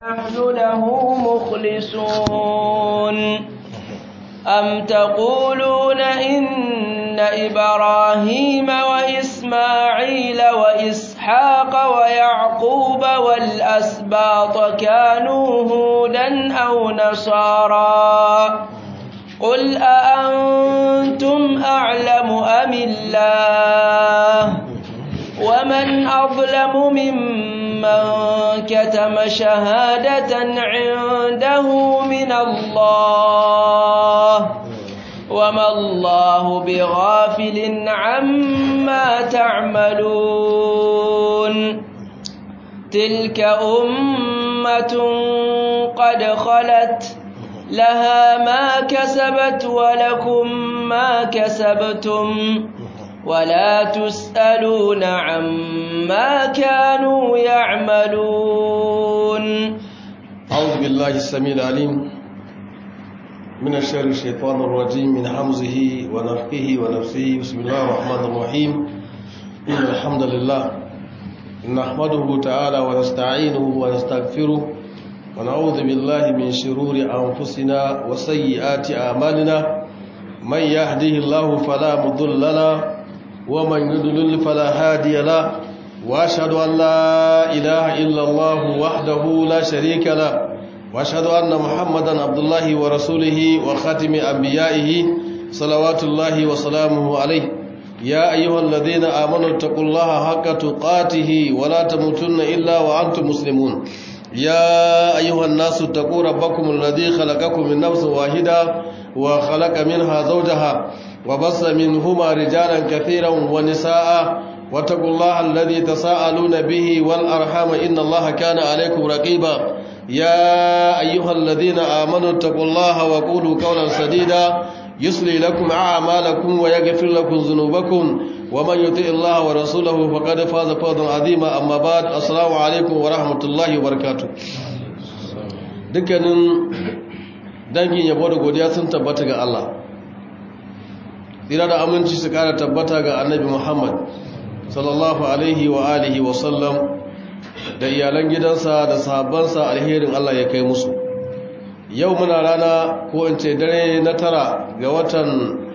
نحن له مخلصون أم تقولون إن إبراهيم وإسماعيل وإسحاق ويعقوب والأسباط كانوا هودا أو نصارى قل أأنتم أعلم أم الله ومن أظلم ممن كتم شهادة عنده من الله وما الله بغافل عما تعملون تلك أمة قد خلت لها ما كسبت ولكم ما كسبتم ولا تسألون عما كانوا يعملون أعوذ بالله السميع العليم من الشر الشيطان الرجيم من حمزه ونفخه ونفسه بسم الله الرحمن الرحيم إن الحمد لله نحمده تعالى ونستعينه ونستغفره ونعوذ بالله من شرور أنفسنا وسيئات أعمالنا من يهده الله فلا مضل له ومن يضلل فلا هادي له واشهد ان لا اله الا الله وحده لا شريك له واشهد ان محمدا عبد الله ورسوله وخاتم انبيائه صلوات الله وسلامه عليه يا ايها الذين امنوا اتقوا الله حق تقاته ولا تموتن الا وانتم مسلمون يا ايها الناس اتقوا ربكم الذي خلقكم من نفس واحده وخلق منها زوجها وبص منهما رجالا كثيرا ونساء واتقوا الله الذي تساءلون به والأرحام إن الله كان عليكم رقيبا يا أيها الذين آمنوا اتقوا الله وقولوا قولا سديدا يصلي لكم أعمالكم ويغفر لكم ذنوبكم ومن يطع الله ورسوله فقد فاز فوزا عظيما أما بعد السلام عليكم ورحمة الله وبركاته dukkanin dangin yabo da godiya sun tabbata ga Allah tsira da aminci su kara tabbata ga annabi Muhammad sallallahu alaihi wa alihi wa sallam da iyalan gidansa da sahabbansa alherin Allah ya kai musu yau muna rana ko in ce dare na tara ga watan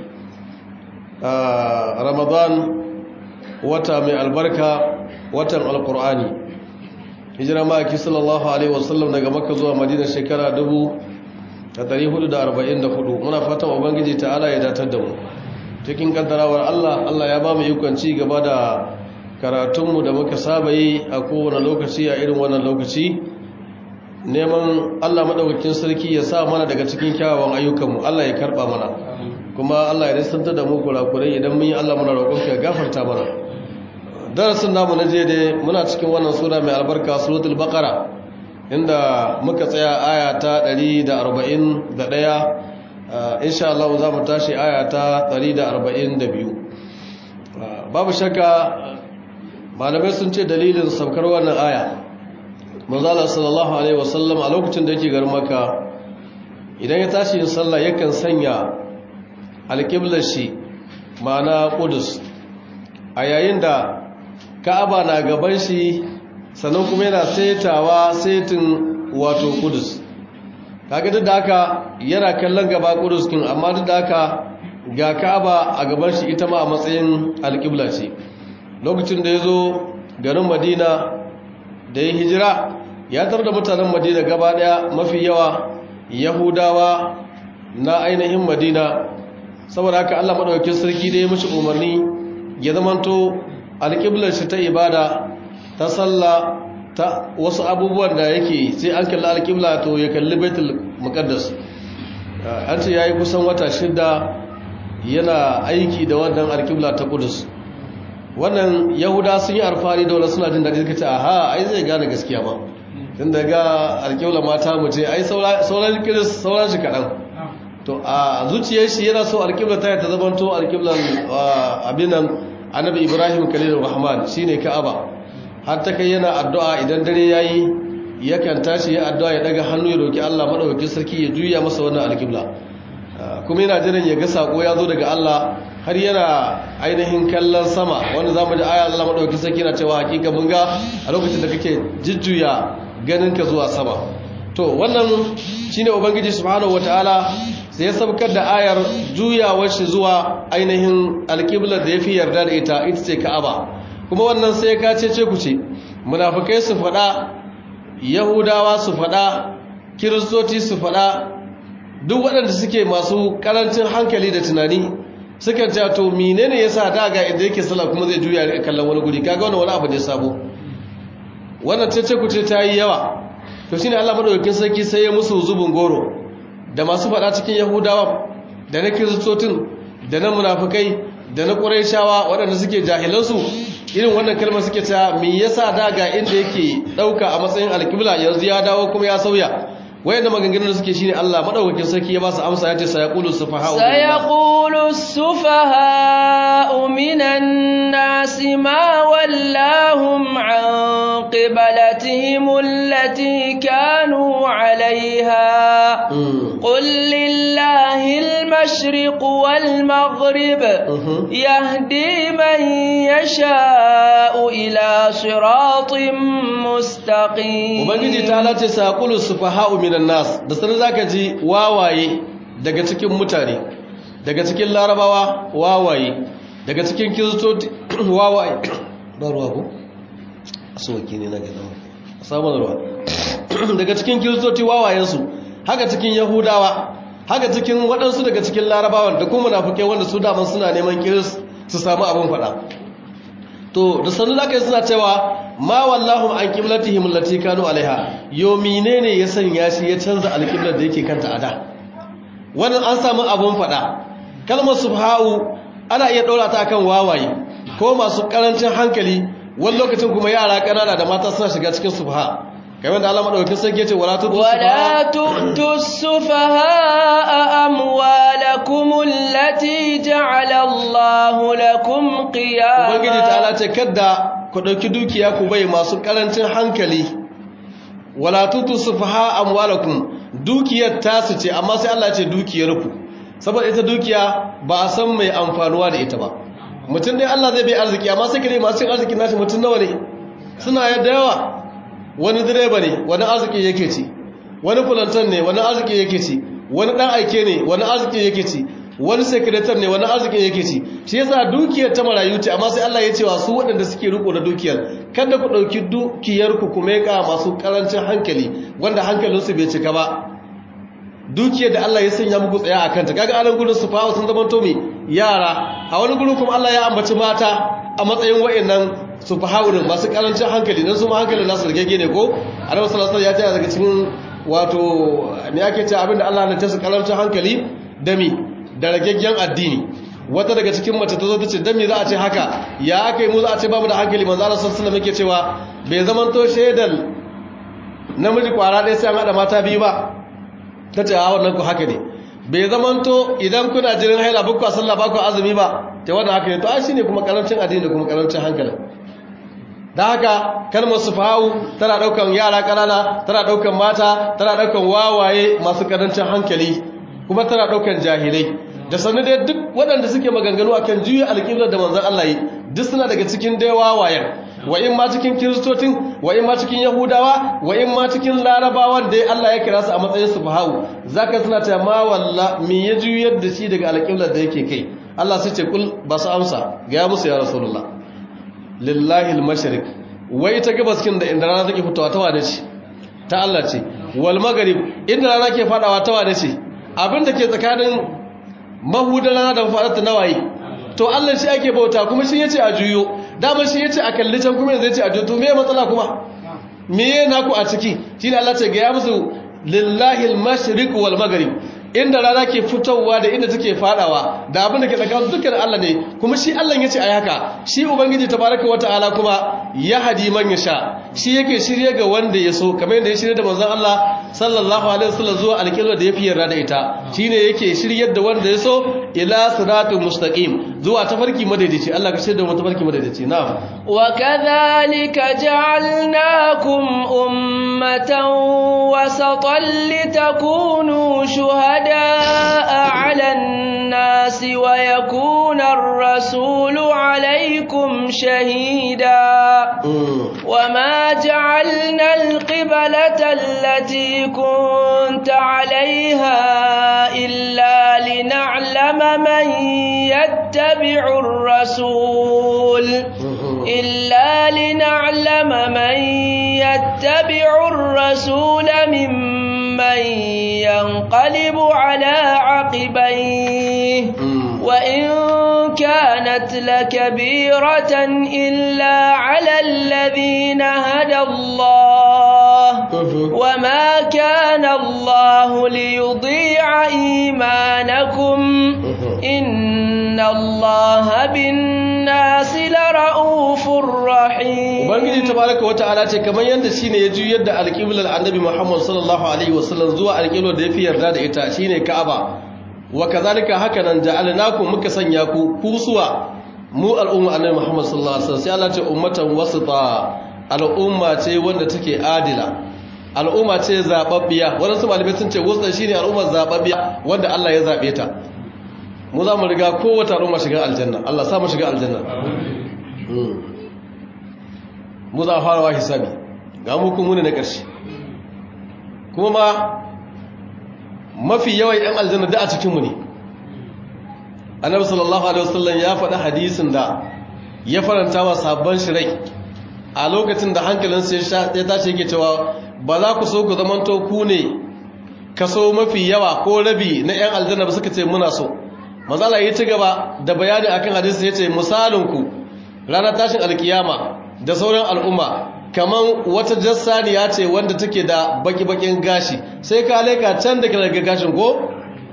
Ramadan wata mai albarka watan alkur'ani hijira ma'aiki sallallahu alaihi wasallam daga makka zuwa madina shekara dubu da 444 muna fatan ubangiji ta'ala ya datar da mu cikin kaddarawar Allah Allah ya ba mu ikon ci gaba da karatunmu da muka saba yi a kowane lokaci a irin wannan lokaci neman Allah madaukakin sarki ya sa mana daga cikin kyawawan ayyukanmu Allah ya karba mana kuma Allah ya risanta da mu kurakurai idan mun yi Allah muna roƙon ka gafarta mana darasin namu na je dai muna cikin wannan sura mai albarka suratul baqara inda muka tsaya aya ta 141 insha Allah za mu tashi aya ta 142 babu shakka malamai sun ce dalilin saukar wannan aya manzala sallallahu alaihi wasallam a lokacin da yake garin maka idan ya tashi yin sallah yakan sanya alƙiblar shi ma'ana ƙudus a yayin da ka'aba na gaban shi sannan kuma yana saitawa saitin wato ƙudus kaga duk da haka yana kallon gaba ƙudus kin amma duk da haka ga ka'aba a gaban shi ita ma a matsayin alƙibla ce lokacin da ya zo garin madina da ya hijira ya tar da mutanen madina gaba daya mafi yawa yahudawa na ainihin madina saboda haka allah maɗaukin sarki da ya mashi umarni ya zamanto alƙiblar shi ta ibada ta sallah ta wasu abubuwan da yake sai an kalli alƙibla to ya kalli baitul muqaddas an ce yayi kusan wata shida yana aiki da wannan alƙibla ta kudus wannan yahuda sun yi alfahari da wani suna jin daɗi suka ce aha ai zai gane gaskiya ba tun daga alƙibla mata mu ce ai sauran kiris sauran shi kaɗan to a zuciyar shi yana so alƙibla ta ta zamanto alƙiblan abinan annabi ibrahim khalilur rahman shine ka'aba har ta kai yana addu'a idan dare yayi yakan tashi ya addu'a ya daga hannu ya roki Allah madaukakin sarki ya juya masa wannan alƙibla kuma yana jiran ya ga sako ya zo daga Allah har yana ainihin kallon sama wanda zamu ji aya Allah madaukakin sarki na cewa hakika mun ga a lokacin da kake jujjuya ganin ka zuwa sama to wannan shine ubangiji subhanahu wataala sai ya sabkar da ayar juyawar shi zuwa ainihin alƙiblar da yafi yarda da ita ita ce Ka'aba kuma wannan sai ka ce ce ku ce munafikai su faɗa yahudawa su faɗa kiristoci su faɗa duk waɗanda suke masu ƙarancin hankali da tunani suka ce to menene yasa da ga inda yake sallah kuma zai juya kallon wani guri kaga wannan wani abu ne sabo wannan cece ku ce ta yi yawa to shine Allah madaukakin sarki sai ya musu zubin goro da masu faɗa cikin yahudawa da na kiristocin da na munafikai da na ƙurayshawa waɗanda suke jahilansu irin wannan kalmar suke ta me yasa da ga inda yake ɗauka a matsayin alƙibla yanzu ya dawo kuma ya sauya wayanda maganganun da suke shine Allah madaukakin sarki ya ba su amsa yace sayaqulu sufaha'u sayaqulu sufaha'u minan nasi ma wallahum an qiblatihim allati kanu 'alayha qul lillahi al-mashriq wal maghrib yahdi man yasha'u ila siratin mustaqim ubangiji ta lati sayaqulu sufaha'u minan nas da sanin zaka ji wawaye daga cikin mutane daga cikin larabawa wawaye daga cikin kiristoci wawaye ba ruwa ko asawaki ne na gaba samun ruwa daga cikin kiristoci wawayensu haka cikin yahudawa haka cikin waɗansu daga cikin larabawan da kuma munafukai wanda su daman suna neman kiris su samu abin faɗa to da sanu zaka yi suna cewa ma wallahu an qiblatihim allati kanu alaiha yo menene ya sanya shi ya canza alqiblar da yake kanta ada wannan an samu abun fada kalmar subha'u ana iya daura ta akan wawaye ko masu karancin hankali wani lokacin kuma yara kanana da mata suna shiga cikin subha kamar da Allah madaukakin sarki yace wala tutu wala tutu sufaha amwalakum allati ja'ala Allahu lakum qiyama ubangiji ta ce kada ku ɗauki dukiya ku bai masu ƙarancin hankali wala tutu sufaha amwalakum dukiyar tasu ce amma sai Allah ce dukiyar ku saboda ita dukiya ba a san mai amfanuwa da ita ba mutum dai Allah zai bai arziki amma sai kare masu arziki nashi mutum nawa ne suna yadda yawa wani direba ne wani arziki yake ci wani fulantan ne wani arziki yake ci wani dan aike ne wani arziki yake ci wani sekretar ne wani arzikin yake ci shi yasa dukiyar ta marayu ce amma sai Allah ya ce wa su waɗanda suke riko da dukiyar kada ku ɗauki dukiyar ku kuma ya masu karancin hankali wanda hankalinsu bai cika ba dukiyar da Allah ya sanya muku tsaya a kanta kaga anan gurin su fawo sun zama tomi yara a wani gurin kuma Allah ya ambaci mata a matsayin wa'annan su fahawurin masu karancin hankali dan su ma hankalin nasu rigege ne ko annabi sallallahu alaihi wasallam ya ce daga cikin wato me ake ce abinda Allah ya ta su karancin hankali dami da ragaggen addini wata daga cikin mace ta zo ta ce dan me za a ce haka ya aka yi mu za a ce babu da hankali manzo Allah sallallahu alaihi wasallam yake cewa bai zaman to shedal namiji kwara ɗaya sai an hada mata biyu ba ta ce a wannan ku haka ne bai zaman to idan kuna jirin haila ba ku sallah ba ku azumi ba ta wannan haka ne to ai shine kuma karancin addini da kuma karancin hankali da haka kalmar sufahu tana daukan yara kanana tana daukan mata tana daukan wawaye masu karancin hankali kuma tana daukan jahilai da sanin dai duk waɗanda suke maganganu akan juya alƙiblar da manzon Allah yi duk suna daga cikin dai wawayen wa in ma cikin kiristocin wa in ma cikin yahudawa wa in ma cikin larabawan dai Allah ya kira su a matsayin sufahu zaka suna ta ma walla me ya juyar da shi daga alƙiblar da yake kai Allah sai ce kul ba su amsa ga musu ya rasulullah lillahi al-mashriq wai ta gabas kin da inda rana take fitowa ta wane ce ta Allah ce wal maghrib inda rana ke fadawa ta wane ce abinda ke tsakanin mahudan rana da fadarta nawaye to Allah shi ake bauta kuma shi yace a juyo dama shi yace a kalli can kuma yanzu yace a juyo to me matsala kuma me yana ku a ciki shine Allah ce ga ya musu lillahi al-mashriq wal maghrib inda rana ke fitowa da inda take fadawa da abin da ke tsakanin dukkan Allah ne kuma shi Allah yace ayi haka shi ubangiji tabaraka wataala kuma ya hadi man yasha shi yake shirye ga wanda ya so kamar yadda ya shirye da manzon Allah sallallahu alaihi wasallam zuwa alƙibla da yafi yarda da ita shine yake shiryar da wanda ya so ila siratul mustaqim zuwa tafarki madaidaici Allah ka shirye da mu tafarki madaidaici na'am wa kadhalika ja'alnakum ummatan wasatan litakunu shuhada'a 'ala an-nas الناس ويكون الرسول عليكم شهيدا وما جعلنا القبلة التي كنت عليها إلا لنعلم من يتبع الرسول إلا لنعلم من يتبع الرسول ممن ينقلب على عقبيه وإن كانت لكبيرة إلا على الذين هدى الله وما كان الله ليضيع إيمانكم إن الله بالناس لرؤوف رحيم ubangiji tabaraka wa ta'ala ce kamar yanda shine ya juyar da alqiblar annabi Muhammad sallallahu alaihi wasallam zuwa alqiblar da yafi yarda da ita shine Ka'aba wa kazalika haka nan ja'alnakum muka sanya ku kusuwa mu al'umma annabi Muhammad sallallahu alaihi wasallam sai Allah ce ummatan wasita al'umma ce wanda take adila al'umma ce zababbiya wannan su malamai sun ce wasita shine al'umma zababbiya wanda Allah ya zabe ta mu za mu riga kowace al'umma shiga aljanna Allah sa mu shiga aljanna mu za a fara wa hisabi ga mu kuma ne na ƙarshe kuma ma mafi yawan 'yan aljanna da a cikinmu ne annabi sallallahu alaihi wasallam ya faɗi hadisin da ya faranta wa sabon shirai a lokacin da hankalinsa ya tashi yake cewa ba za ku so ku zamanto ku ne kaso mafi yawa ko rabi na 'yan aljanna ba suka ce muna so mazala ya ci gaba da bayani akan hadisi ya ce misalinku ranar tashin alkiyama da sauran al'umma kaman wata jassaniya ce wanda take da baki-bakin gashi sai ka leka can da daga gashin ko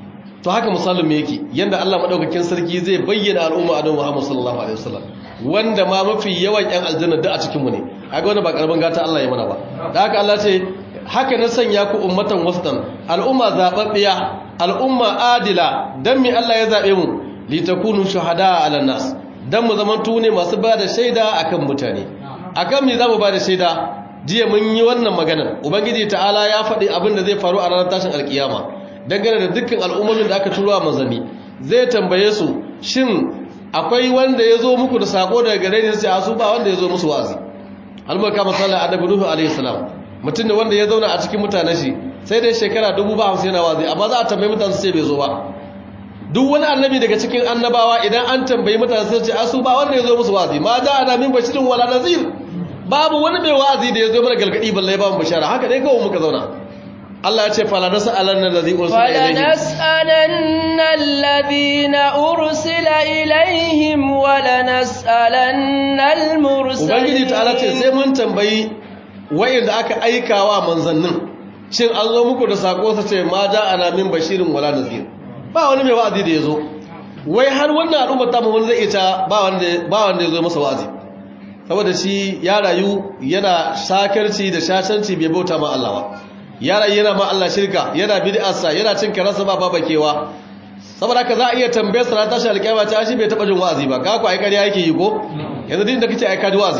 to haka misalin yake yanda Allah madaukakin sarki zai bayyana al'umma a Muhammad sallallahu alaihi wasallam wanda ma mafi yawan yan aljanna da a cikin mu ne kaga wannan ba karamin gata Allah ya mana ba da haka Allah ce haka na sanya ku ummatan wasatan al'umma zababbiya al'umma adila dan me Allah ya zabe mu litakunu shuhada ala nas dan mu zaman tune masu bada shaida akan mutane akan me zamu bada shaida jiya mun yi wannan maganar ubangiji ta'ala ya faɗi abin da zai faru a ranar tashin alkiyama dangane da dukkan al'ummomin da aka turo a manzanni zai tambaye su shin akwai wanda ya zo muku da sako daga gare ni sai asu ba wanda ya zo musu wazi albarka masallan annabi nuhu alaihi salam mutum ne wanda ya zauna a cikin mutanen shi sai dai shekara dubu ba hamsin yana wazi amma za a tambayi mutane sai bai zo ba duk wani annabi daga cikin annabawa idan an tambayi mutane sai ce asu ba wanda ya zo musu wazi ma da ana min bashirin wala nazir babu wani mai wa'azi da ya zo mana galgadi balle ba mu bashara haka dai kawai muka zauna Allah ya ce fala nas'alanna allazi ursila fala ilayhim nas'alanna alladhina ursila ilayhim wala nas'alanna almursalin ubangiji ta'ala ce sai mun tambayi wayanda aka aikawa manzannin shin an zo muku da sako sa ce ma da ana min bashirin wala nazir ba wani mai wa'azi da ya zo wai har wannan al'ummar ta mu wani zai ita ba wanda ba wanda ya zo masa wa'azi saboda shi ya rayu yana sakarci da shashanci bai bauta ma Allah ba ya rayu yana ma Allah shirka yana bid'arsa yana cin karasa ba babakewa saboda haka za a iya tambayar sa ran tashi alƙiyama ta shi bai taba jin wa'azi ba ka ku ai ƙarya yake yi ko yanzu din da kace ai ka ji wa'azi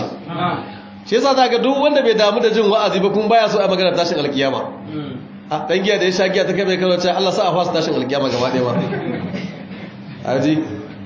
shi yasa zaka duk wanda bai damu da jin wa'azi ba kun baya so a magana tashin alƙiyama a dan giya da ya sha giya ta kai bai kawo ta Allah sa a fasa tashin alƙiyama gaba ɗaya ba aji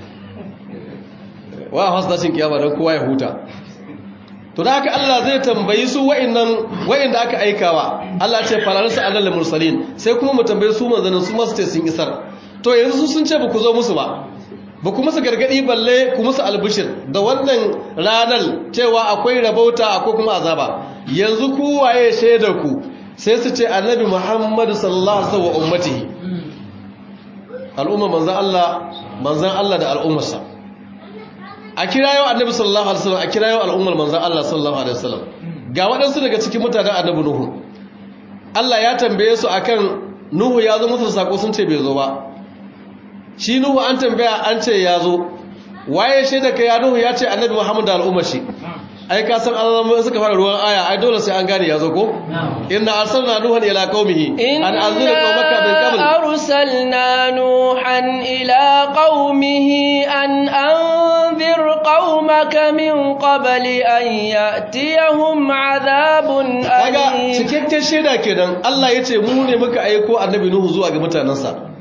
wa a fasa tashin kiyama don kowa ya huta to da haka Allah zai tambayi su wa'annan wa'anda aka aikawa Allah ce faransa alal mursalin sai kuma mu tambaye su manzanin su masu ce sun isar to yanzu su sun ce ba ku zo musu ba ba ku musu gargadi balle ku musu albishir da wannan ranar cewa akwai rabauta akwai kuma azaba yanzu ku waye shaidar ku sai su ce annabi Muhammad sallallahu alaihi wasallam wa ummatihi al'umma manzan Allah manzan Allah da al'ummarsa a kirayo annabi sallallahu alaihi wasallam a kirayo al'ummar manzan Allah sallallahu alaihi wasallam ga waɗansu daga cikin mutanen annabi Nuhu Allah ya tambaye su akan Nuhu ya zo musu sako sun ce bai zo ba shi Nuhu an tambaya an ce ya zo waye shaida ka ya Nuhu ya ce annabi Muhammad da al'ummar shi ai ka san Allah suka fara ruwan aya ai dole sai an gane ya zo ko inna arsalna nuhan ila qaumihi an anzira qaumaka min qabl arsalna nuhan ila qaumihi an anzir qaumaka min qabl an ya'tiyahum adhabun kaga alim cikakken shaida kenan Allah yace mu ne muka aiko annabi nuhu zuwa ga mutanansa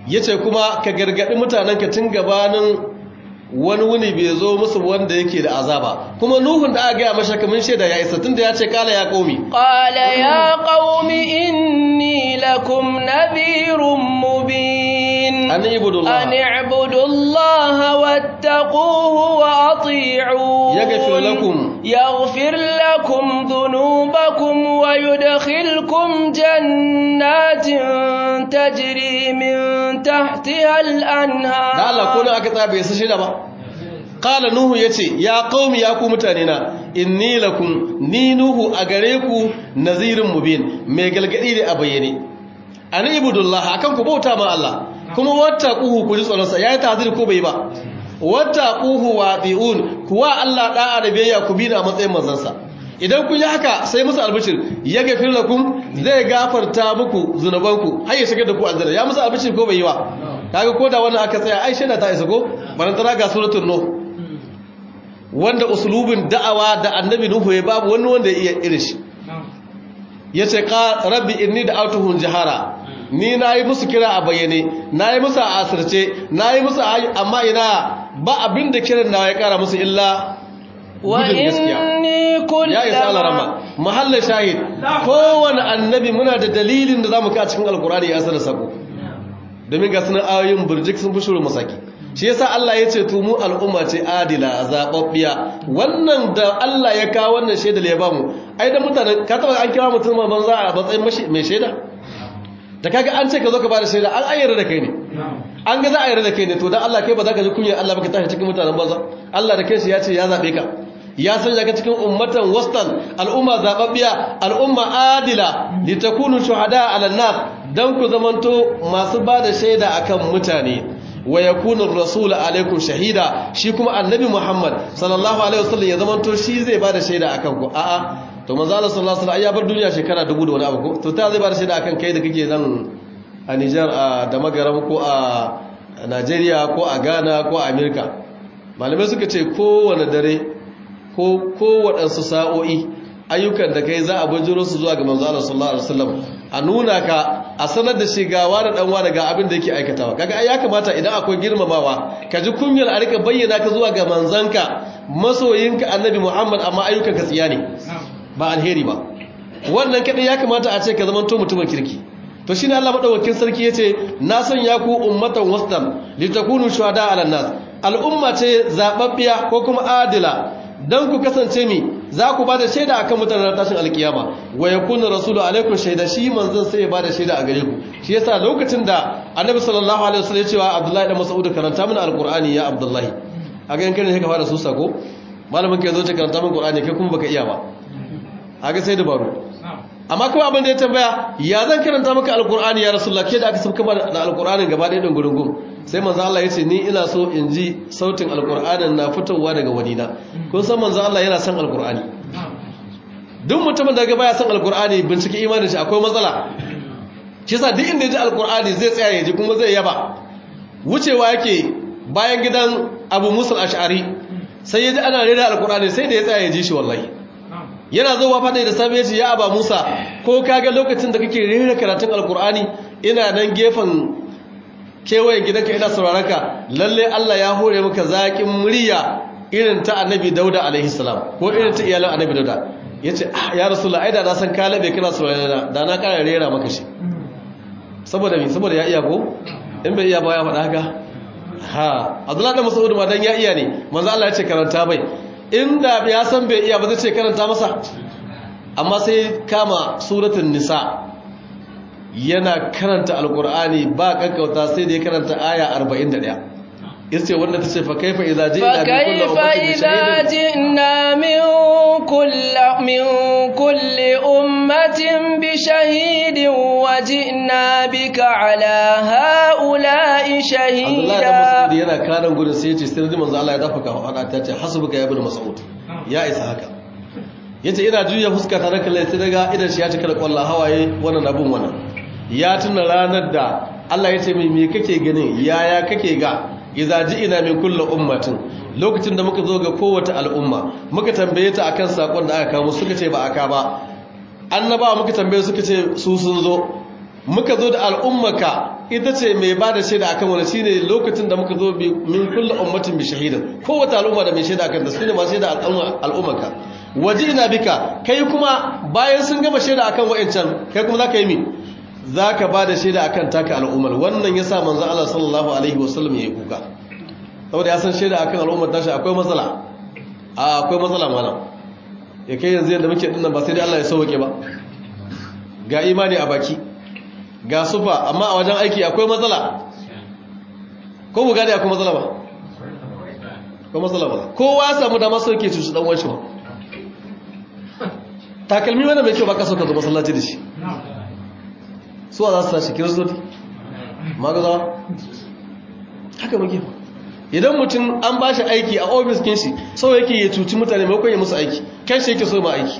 yace kuma ka gargadi mutanenka tun gabanin wani wuni bai zo musu wanda yake da azaba kuma nuhun da aka gaya masa kamin shaida ya isa tunda ya ce kala ya qaumi qala ya qaumi inni lakum nadhirun mubin an ibudullah an ibudullaha wattaquhu wa ati'un yaghfir lakum يغفر لكم ذنوبكم ويدخلكم جنات تجري من تحتها الأنهار da Allah ko aka tsaya bai sashi da ba qala nuhu yace ya qaumi ya ku mutane na inni lakum ni nuhu a gare ku nazirun mubin mai galgadi ne a bayyane an ibudullah akan ku bauta ma Allah kuma wattaquhu ku ji tsoron sa yayi tazir ko bai ba wattaquhu wa bi'un kuwa Allah da'a da biyayya ku bi da matsayin manzansa idan kun yi haka sai musu albishir ya gafir lakum zai gafarta muku zunubanku har ya shigar da ku aljanna ya musu albishir ko bai yi ba kaga ko da wannan aka tsaya ai shaida ta isa ko barantana ga suratul nuh wanda usulubin da'awa da annabi nuhu ya babu wani wanda ya iya irin shi yace ka rabbi inni da'awtuhum jahara ni nayi musu kira a bayyane nayi musu a asirce nayi musu amma ina ba abin da kiran nawa ya kara musu illa wa inni ya isa alarama mahallin shahid kowane annabi muna da dalilin da zamu ka cikin alkurani ya sanar sako domin ga sunan ayoyin burjik sun fi shuru masaki shi yasa Allah ya ce tumu al'umma ce adila zababbiya wannan da Allah ya kawo wannan shaidar ya bamu ai da mutane ka taba an kira mutum banza a matsayin mai shaida da kaga an ce ka zo ka bada shaida an ayyana da kai ne an ga za a yarda da kai ne to dan Allah kai ba za ka ji kunyar Allah ba ka tashi cikin mutanen banza Allah da kai shi ya ce ya zabe ka ya sanya ka cikin ummatan wastan al'umma zababbiya al'umma adila litakunu shuhada ala nas dan ku zamanto masu bada shaida akan mutane wa yakunu ar-rasul alaikum shahida shi kuma annabi Muhammad sallallahu alaihi wasallam ya zamanto shi zai bada shaida akan ku a'a to manzo Allah sallallahu alaihi wasallam ya bar duniya shekara dubu da wani abu ko to ta zai bada shaida akan kai da kake nan a Niger a da Magaram ko a Najeriya ko a Ghana ko a America malamai suka ce kowane dare ko kowaɗansu sa'o'i ayyukan da kai za a bujiro su zuwa ga manzo Allah sallallahu alaihi wasallam a nuna ka a sanar da shi ga wani dan wani ga abin da yake aikatawa kaga ai ya kamata idan akwai girmamawa ka ji kunyar a rika bayyana ka zuwa ga manzanka masoyinka annabi Muhammad amma ayyukan ka tsiya ne ba alheri ba wannan kadai ya kamata a ce ka zama to mutumin kirki to shine Allah madaukakin sarki yace na sanya ku ummatan wasdam litakunu shuhada ala nas al'umma ce zababbiya ko kuma adila dan ku kasance mi za ku bada shaida akan mutanen tashin alkiyama wa yakunu rasulu alaikum shaida shi manzon sai ya bada shaida a gare ku shi yasa lokacin da annabi sallallahu alaihi wasallam ya ce wa abdullahi dan mas'ud karanta mana alqur'ani ya abdullahi a ga yankin ne ka fara susa ko malamin ka zo ta karanta min qur'ani kai kuma baka iya ba a ga sai dabaru amma kuma abin da ya tambaya ya zan karanta maka alqur'ani ya rasulullah ke da aka sabka da alqur'anin gaba ɗaya din gurungun sai manzo Allah ya ce ni ina so in ji sautin alqur'anin na fitowa daga wadina kun san manzo Allah yana son alqur'ani duk mutumin da ga baya son alqur'ani bincike imanin shi akwai matsala shi yasa duk inda ya ji alqur'ani zai tsaya ya ji kuma zai yaba wucewa yake bayan gidan Abu Musa al-Ash'ari sai ya ji ana rera alqur'ani sai da ya tsaya ya ji shi wallahi yana zuwa fada da safe ya ce ya Aba Musa ko kaga lokacin da kake rera karatun alqur'ani ina nan gefen kewayen gidanka ina sauraraka lalle Allah ya hore maka zaƙin murya irin ta annabi dauda alaihi salam ko irin ta iyalan annabi dauda ya ce ya rasulullah ai da na san kalabe kana saurarana da na ƙara rera maka shi saboda mi saboda ya iya ko in bai iya ba ya faɗa haka ha abdullahi da mas'ud ma dan ya iya ne manzo Allah ya ce karanta bai inda ya san bai iya ba zai ce karanta masa amma sai kama suratul nisa yana karanta alkur'ani ba kankauta sai da ya karanta aya 41 yace wanda tace fa kaifa idza ji'na min kulli min kulli ummatin bi shahidin wa ji'na bika ala haula'i shahida Allah da Mas'ud yana karan gurin sai yace sai manzo Allah ya dafa ka hada ta ce hasbuka ya ibn Mas'ud ya isa haka yace ina juya fuska tare kallai sai daga idan shi ya cika da kwallon hawaye wannan abun wannan ya tuna ranar da Allah ya ce mai me kake ganin yaya kake ga idza ji'ina min kulli ummatin lokacin da muka zo ga kowace al'umma muka tambaye ta akan sakon da aka kawo suka ce ba aka ba annabawa muka tambaye suka ce su sun zo muka zo da al'ummaka ita ce mai ba da shaida akan wani shine lokacin da muka zo min kulla ummatin bi shahidin kowace al'umma da mai shaida akan da su ne masu shaida al'ummaka waje ina bika kai kuma bayan sun gama shaida akan wa'ancan kai kuma zaka yi mi zaka ba da shaida akan taka al'ummar wannan yasa manzo Allah sallallahu alaihi wasallam ya yi kuka saboda ya san shaida akan al'ummar tashi akwai matsala a akwai matsala mana ya kai yanzu yadda muke dinnan ba sai dai Allah ya sauke ba ga imani a baki ga sufa amma a wajen aiki akwai matsala ko mu gane akwai matsala ba akwai matsala ba kowa ya samu dama sauke cuci dan wanshi ba takalmi wanda mai kyau ba ka sauka zo masallaci da shi suwa za su tashi kiristoci magazawa haka muke ba idan mutum an ba shi aiki a ofis kin shi sau yake ya cuci mutane maimakon ya musu aiki kan shi yake so ma aiki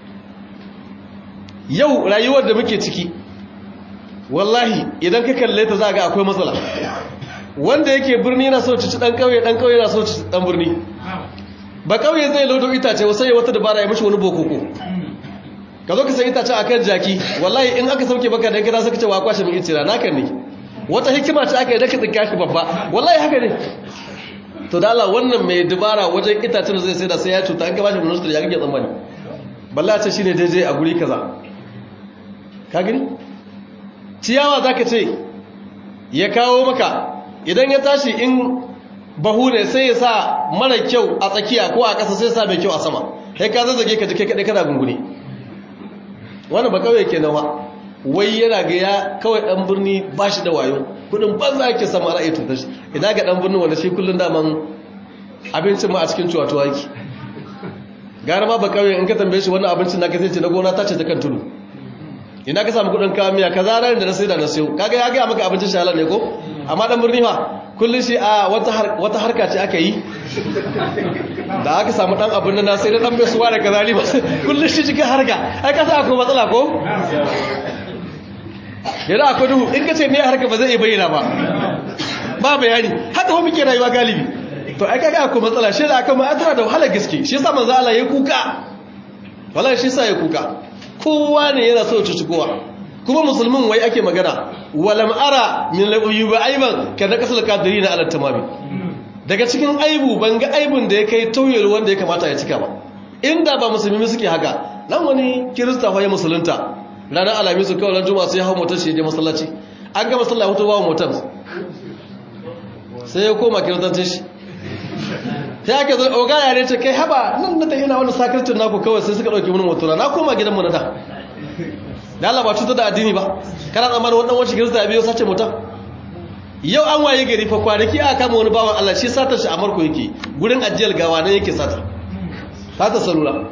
yau rayuwar da muke ciki wallahi idan ka kalle ta za ga akwai matsala wanda yake birni na so cuci dan kauye dan kauye na so cuci dan birni ba kauye zai lodo itace wasai ya wata dabara ya mishi wani bokoko ka zo ka san itace akan jaki wallahi in aka sauke baka da gida saka ce wa kwashe min itira naka ne wata hikima ce aka yi da ka tsinka shi babba wallahi haka ne to da Allah wannan mai dubara wajen itacen da zai sai da sai ya cuta an ka bashi ministry ya kake tsammani balla ce shine daidai a guri kaza ka gani ciyawa zaka ce ya kawo maka idan ya tashi in bahu ne sai ya sa mara kyau a tsakiya ko a ƙasa sai ya sa mai kyau a sama kai ka zazzage ka jike kaɗai kana gungune wannan ba kawai ke nawa wai yana ga ya kawai ɗan birni ba shi da wayo kudin banza yake sama ra'ayi tutar shi idan ga ɗan birnin wanda shi kullum daman abincin ma a cikin cuwa-cuwa yake gara ma ba kawai in ka tambaye shi wannan abincin na kasance na gona ta ce ta kan tudu ina ka samu kudin kawo miya ka zara da na sai da na sayo kaga ya gaya maka abincin shahalar ne ko amma dan birni fa kullum shi a wata harka ce aka yi da aka samu dan abin nan sai da dan bai suwa da kazali ba kullum shi cikin harka ai ka sa akwai matsala ko yana akwai duhu in ka ce ne harka ba zai iya bayyana ba ba bayani haka kuma muke rayuwa galibi to ai kaga akwai matsala shi da aka ma tana da wahalar gaske shi yasa manzo Allah ya kuka wallahi shi yasa ya kuka kowa ne yana so cuci kowa kuma musulmin wai ake magana walam ara min lauyuba aiban ka da kasal kadirina ala tamami daga cikin aibu ban ga aibun da ya kai tauyar wanda ya kamata ya cika ba inda ba musulmi suke haka nan wani kirista fa ya musulunta ranar alamisu kawai ran juma'a sai ya hau motar shi ya je masallaci an ga masallaci hoto ba motar sai ya koma kiristancin shi sai aka zo oga yare ce kai haba nan da ta ina wani sakarcin naku kawai sai suka dauke mun motora na koma gidanmu na da da Allah ba cutar da addini ba kana tsammanin wannan wacce kirista ya biyo sace mutum yau an waye gari fa kwanaki aka kama wani bawan Allah shi satar shi a marko yake gurin ajiyar gawa nan yake sata sata salula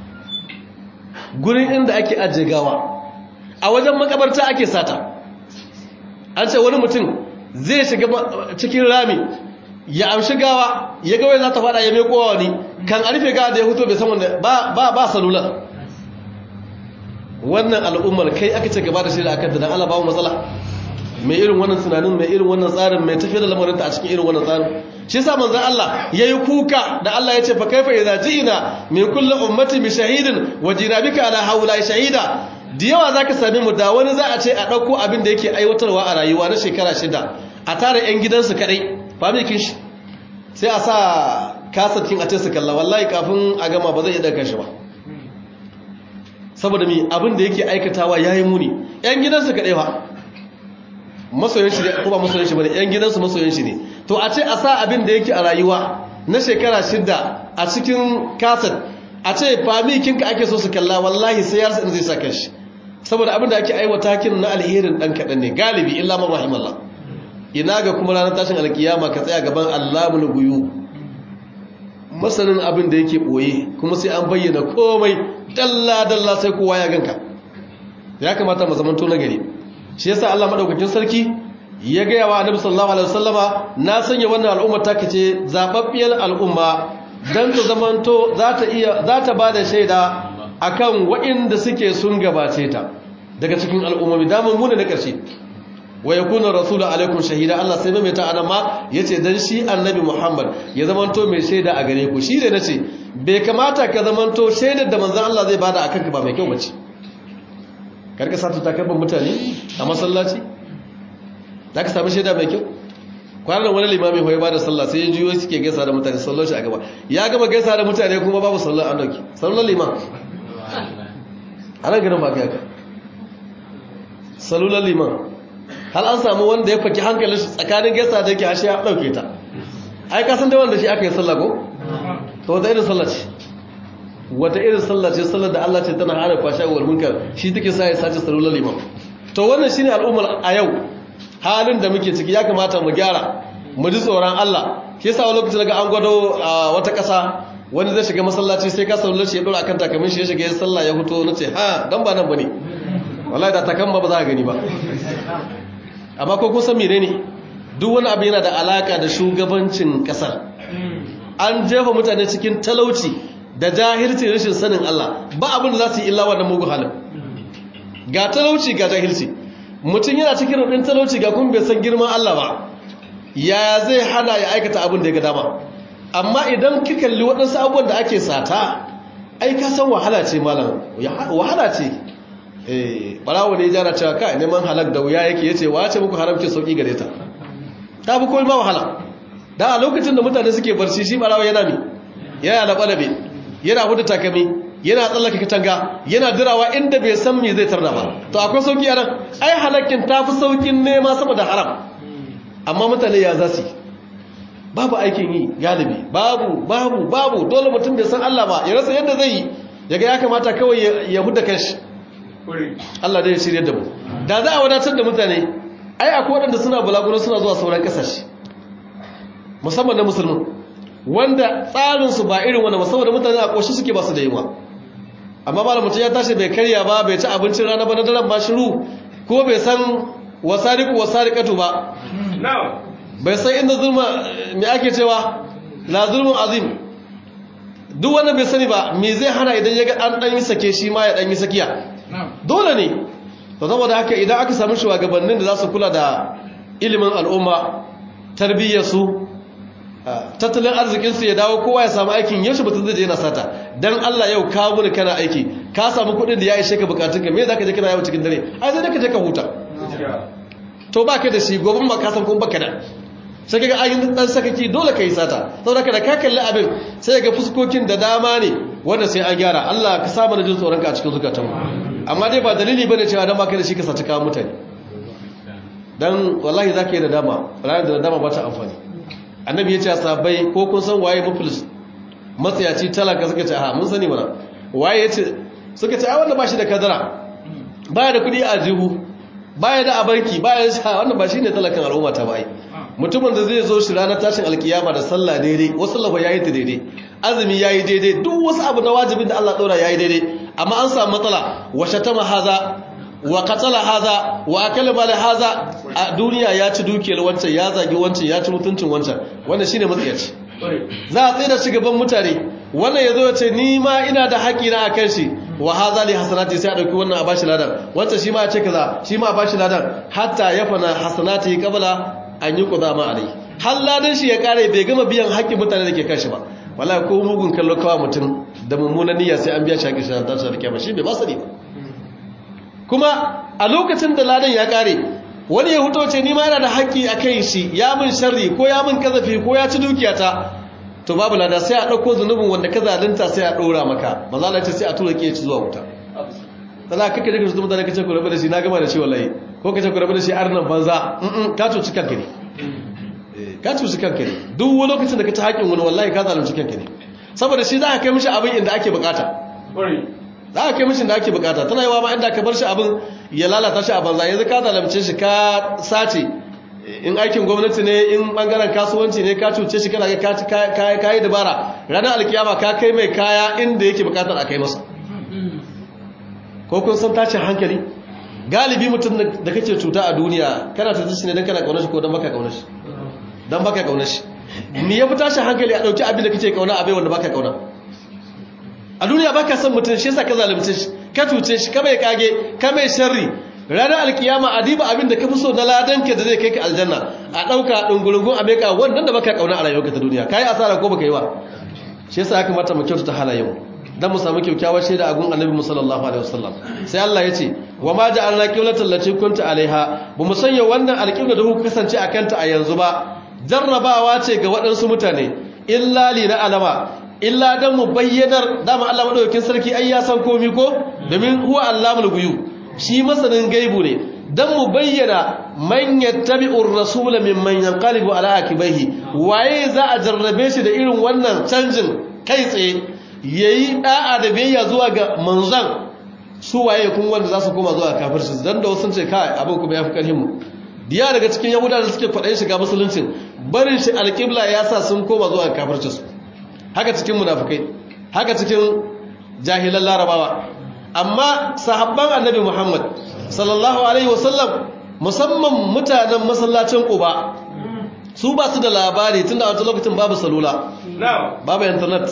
gurin inda ake ajiye gawa a wajen makabarta ake sata an ce wani mutum zai shiga cikin rami ya amshi gawa ya gawai za ta fada ya meko wani kan arfe gawa da ya huto bai san wanda ba ba salula wannan al'ummar kai aka ce gaba da shi da aka da Allah ba mu matsala mai irin wannan tunanin mai irin wannan tsarin mai tafiya da lamarinta a cikin irin wannan tsarin shi yasa manzon Allah yayi kuka da Allah ya ce fa kaifa idza ji'na min kulli ummati bi shahidin wa jina bika ala haula shahida da yawa zaka sami mu da wani za a ce a dauko abin da yake aiwatarwa a rayuwa na shekara shida a tare yan gidansu kadai famikin shi sai a sa kasatin a ce su kalla wallahi kafin a gama ba zai iya daga shi ba saboda mi abin da yake aikatawa yayi muni yan gidansu kadai fa masoyin shi ko ba masoyin shi bane yan gidansu masoyin shi ne to a ce a sa abin da yake a rayuwa na shekara shida a cikin kasat a ce famikin ka ake so su kalla wallahi sai ya in zai saka shi saboda abin da ake aiwata kin na alherin dan kadan ne galibi illa man rahimallah ina ga kuma ranar tashin alkiyama ka tsaya gaban Allahul ghuyub masanin abin da yake boye kuma sai an bayyana komai dalla dalla sai kowa ya ganka ya kamata mu zamanto na gari shi yasa Allah madaukakin sarki ya gaya wa Annabi sallallahu alaihi wasallama na sanya wannan al'umma ta kace zababbiyar al'umma dan ta zamanto za ta iya za ta bada shaida akan waɗanda suke sun gabace ta daga cikin al'ummomi da mun ne na ƙarshe wa yakuna rasulu alaikum shahida Allah sai mai ta anan ma yace dan shi annabi Muhammad ya zamanto mai shaida a gare ku shi da nace bai kamata ka zamanto shaidar da manzon Allah zai bada akan ka ba mai kyau bace karka sata takalman mutane a masallaci za ka sami shaida mai kyau kwanan wani limami hoyi ba da sallah sai ya juyo suke gaisa da mutane sallar shi a gaba ya gama gaisa da mutane kuma babu sallar an dauki sallar liman a nan ganin ba ka yaka salular liman hal an samu wanda ya faki hankalin shi tsakanin gaisa da yake ashe ya dauke ta ai ka san da wanda shi aka yi sallah ko to wata irin sallah ce wata irin sallah ce sallar da Allah ce tana hana kwashe wal munkar shi take sa ya sace salular liman to wannan shine al'ummar a yau halin da muke ciki ya kamata mu gyara mu ji tsoron Allah shi yasa wani lokacin daga an gwado a wata ƙasa wani zai shiga masallaci sai ka salular shi ya dora akan takamin shi ya shiga ya sallah ya fito na ce ha dan ba nan bane wallahi da takamma ba za ka gani ba amma ko kun san menene duk wani abu yana da alaka da shugabancin kasar an jefa mutane cikin talauci da jahilci rashin sanin Allah ba abin da za su yi illa wannan mugu halin ga talauci ga jahilci mutum yana cikin rudin talauci ga kuma bai san girman Allah ba ya zai hana ya aikata abin da ya ga dama amma idan ki kalli waɗansu abubuwan da ake sata ai ka san wahala ce malam wahala ce eh barawo ne jara cewa kai neman halak da wuya yake yace wace muku haramci sauki gare ta ta fi komai ma wahala da a lokacin da mutane suke barci shi barawo yana mi yana laɓalabe yana hudu takami yana tsallaka katanga yana dirawa inda bai san me zai tarda ba to akwai sauki a nan ai halakkin ta fi saukin nema sama da haram amma mutane ya za su babu aikin yi galibi babu babu babu dole mutum bai san Allah ba ya rasa yadda zai yi yaga ya kamata kawai ya huda kanshi Allah dai ya shirye da mu da za a wadatar da mutane ai akwai waɗanda suna bulaguro suna zuwa sauran ƙasashe musamman na musulmi wanda tsarinsu ba irin wanda musamman da mutane a ƙoshi suke ba su da yiwa amma ba da mutum ya tashi bai karya ba bai ci abincin rana ba na daren ba shiru ko bai san wasariku wasarikatu ba bai san inda zulma mai ake cewa la zulmun azim duk wanda bai sani ba me zai hana idan ya ga an ɗan yi sake shi ma ya ɗan yi sakiya dole ne to saboda haka idan aka samu shugabannin da za su kula da ilimin al'umma tarbiyyarsu tattalin arzikinsu ya dawo kowa ya samu aikin yaushe mutum zai je yana sata dan Allah yau ka muni kana aiki ka samu kuɗin da ya ishe ka bukatun ka me zaka je kana yawo cikin dare ai sai ka je ka huta to baka da shi gobe ba ka san kun baka da sai kaga ayin dan sakaki dole kai sata saboda ka da ka kalli abin sai ga fuskokin da dama ne wanda sai an gyara Allah ka sa mana jin tsoron ka a cikin zukatanmu amma dai ba dalili bane cewa dan baka da shi ka saci kawo mutane dan wallahi zaka yi da dama ranar da dama ba ta amfani annabi ya ce a sabai ko kun san waye muflis matsayaci talaka suka ce ha mun sani mana waye ya ce suka ce a wanda ba shi da kadara baya da kudi a jihu baya da abarki baya da sha wannan ba shi ne talakan al'umma ta bai mutumin da zai zo shi ranar tashin alkiyama da sallah daidai wasu lafa yayi ta daidai azumi yayi daidai duk wasu abu na wajibin da Allah daura yayi daidai amma an samu matsala wa shatama haza wa katala haza wa akala mal haza a duniya ya ci dukiyar wancan ya zagi wancan ya ci mutuncin wancan wannan shine matsayaci za a tsaye da shugaban mutane wannan yazo ya ce ni ma ina da haƙi na akan shi wa haza li hasanati sai a dauki wannan a bashi ladan wancan shi ma ya ce kaza shi ma a bashi ladan hatta yafana hasanati qabla an yi qudama alai har ladan shi ya kare bai gama biyan haƙƙin mutane da ke kan shi ba wallahi ko mugun kallo kawa mutum da mummunan niyya sai an biya shi haƙƙin shi da tashi da kiyama shi bai ba sani ba kuma a lokacin da ladan ya kare wani ya huto ce nima yana da haƙƙi a kan shi ya min sharri ko ya min kazafi ko ya ci dukiyata to babu lada sai a ɗauko zunubin wanda ka zalunta sai a ɗora maka ba za ce sai a tura ke ci zuwa wuta ta za ka kake daga mutane ka ce ku rabu da shi na gama da shi wallahi ko ka ce ku rabu da shi arnan banza ka cuci kanka ne ka cuci kanka ne duk wani lokacin da ka ci haƙƙin wani wallahi ka zalunci kanka ne saboda shi za ka kai mishi abin inda ake bukata za a kai mishin da ake bukata tana yi wa ma inda ka bar shi abin ya lalata shi a banza yanzu ka zalamce shi ka sace in aikin gwamnati ne in bangaren kasuwanci ne ka cuce shi kana ka yi dabara ranar alkiyama ka kai mai kaya inda yake bukatar a kai masa ko kun san tashin hankali galibi mutum da kake cuta a duniya kana ta shi ne don kana kaunar shi ko don baka kaunar shi don baka kaunar shi me ya fi tashin hankali a ɗauki abin da kake kauna abai wanda baka kauna a duniya ba ka son mutum shi yasa ka zalunce shi ka cuce shi ka mai kage ka mai sharri ranar alkiyama a diba abin da ka fi so na ladanka da zai kai ka aljanna a ɗauka ɗungurungun a meka wannan da baka kauna a rayuwarka ta duniya ka yi asara ko baka yi ba shi yasa ya kamata mu kyautata halayen dan mu samu kyakkyawar shaida a gun annabi sallallahu alaihi wasallam sai Allah ya ce wa ma ja'alna qiblatan lati kunta alaiha ba mu sanya wannan alqibla da kuka kasance a kanta a yanzu ba jarrabawa ce ga waɗansu mutane illa li na alama illa dan mu bayyanar dama Allah madaukakin sarki ai ya san komai ko domin huwa allamul ghuyub shi masanin gaibu ne dan mu bayyana man yattabi'ur rasula mimman yanqalibu ala akibaihi waye za a jarrabe shi da irin wannan canjin kai tsaye yayi da'a da biyayya zuwa ga manzon su waye kun wanda za su koma zuwa kafirci dan da wasu ce kai abin kuma yafi karhin mu diya daga cikin yahudawa da suke faɗa shiga musuluncin barin shi alƙibla ya sa sun koma zuwa kafirci su haka cikin munafikai haka cikin jahilan larabawa amma sahabban annabi muhammad sallallahu alaihi wasallam musamman mutanen masallacin quba su ba su da labari tunda a wata lokacin babu salula babu internet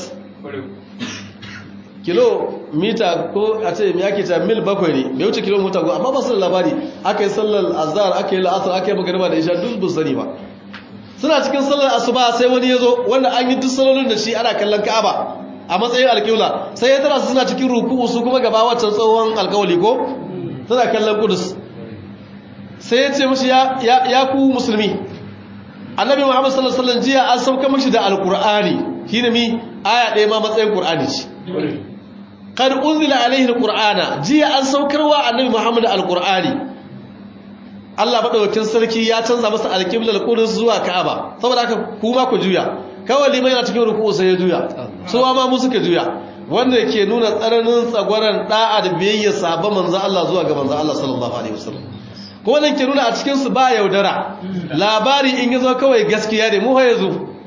kilomita ko a ce ya ke ta mil bakwai ne bai wuce kilomita ko amma ba su da labari aka yi sallar azhar aka yi la'asar aka yi magariba da isha duk bu sani ba suna cikin sallar asuba sai wani ya zo wanda an yi duk salolin da shi ana kallon ka'aba a matsayin alƙibla sai ya tara su suna cikin ruku'u su kuma gaba wancan tsohon alƙawali ko suna kallon kudus sai ya ce mashi ya ku musulmi annabi muhammad sallallahu alaihi wasallam jiya an sauka mashi da alƙur'ani shine mi aya ɗaya ma matsayin ƙur'ani ce qad unzila alaihi alqur'ana jiya an saukarwa annabi muhammad alqur'ani Allah madaukakin sarki ya canza masa alqiblal qudus zuwa ka'aba saboda haka kuma ku juya kawai liman yana cikin ruku'u sai ya juya suwa ma mu suka juya wanda ke nuna tsananin tsagwaran da'a da biyayya sahabban manzo Allah zuwa ga manzo Allah sallallahu alaihi wasallam ko wannan ke nuna a cikin su ba yaudara labari in yazo kawai gaskiya ne mu ha yazo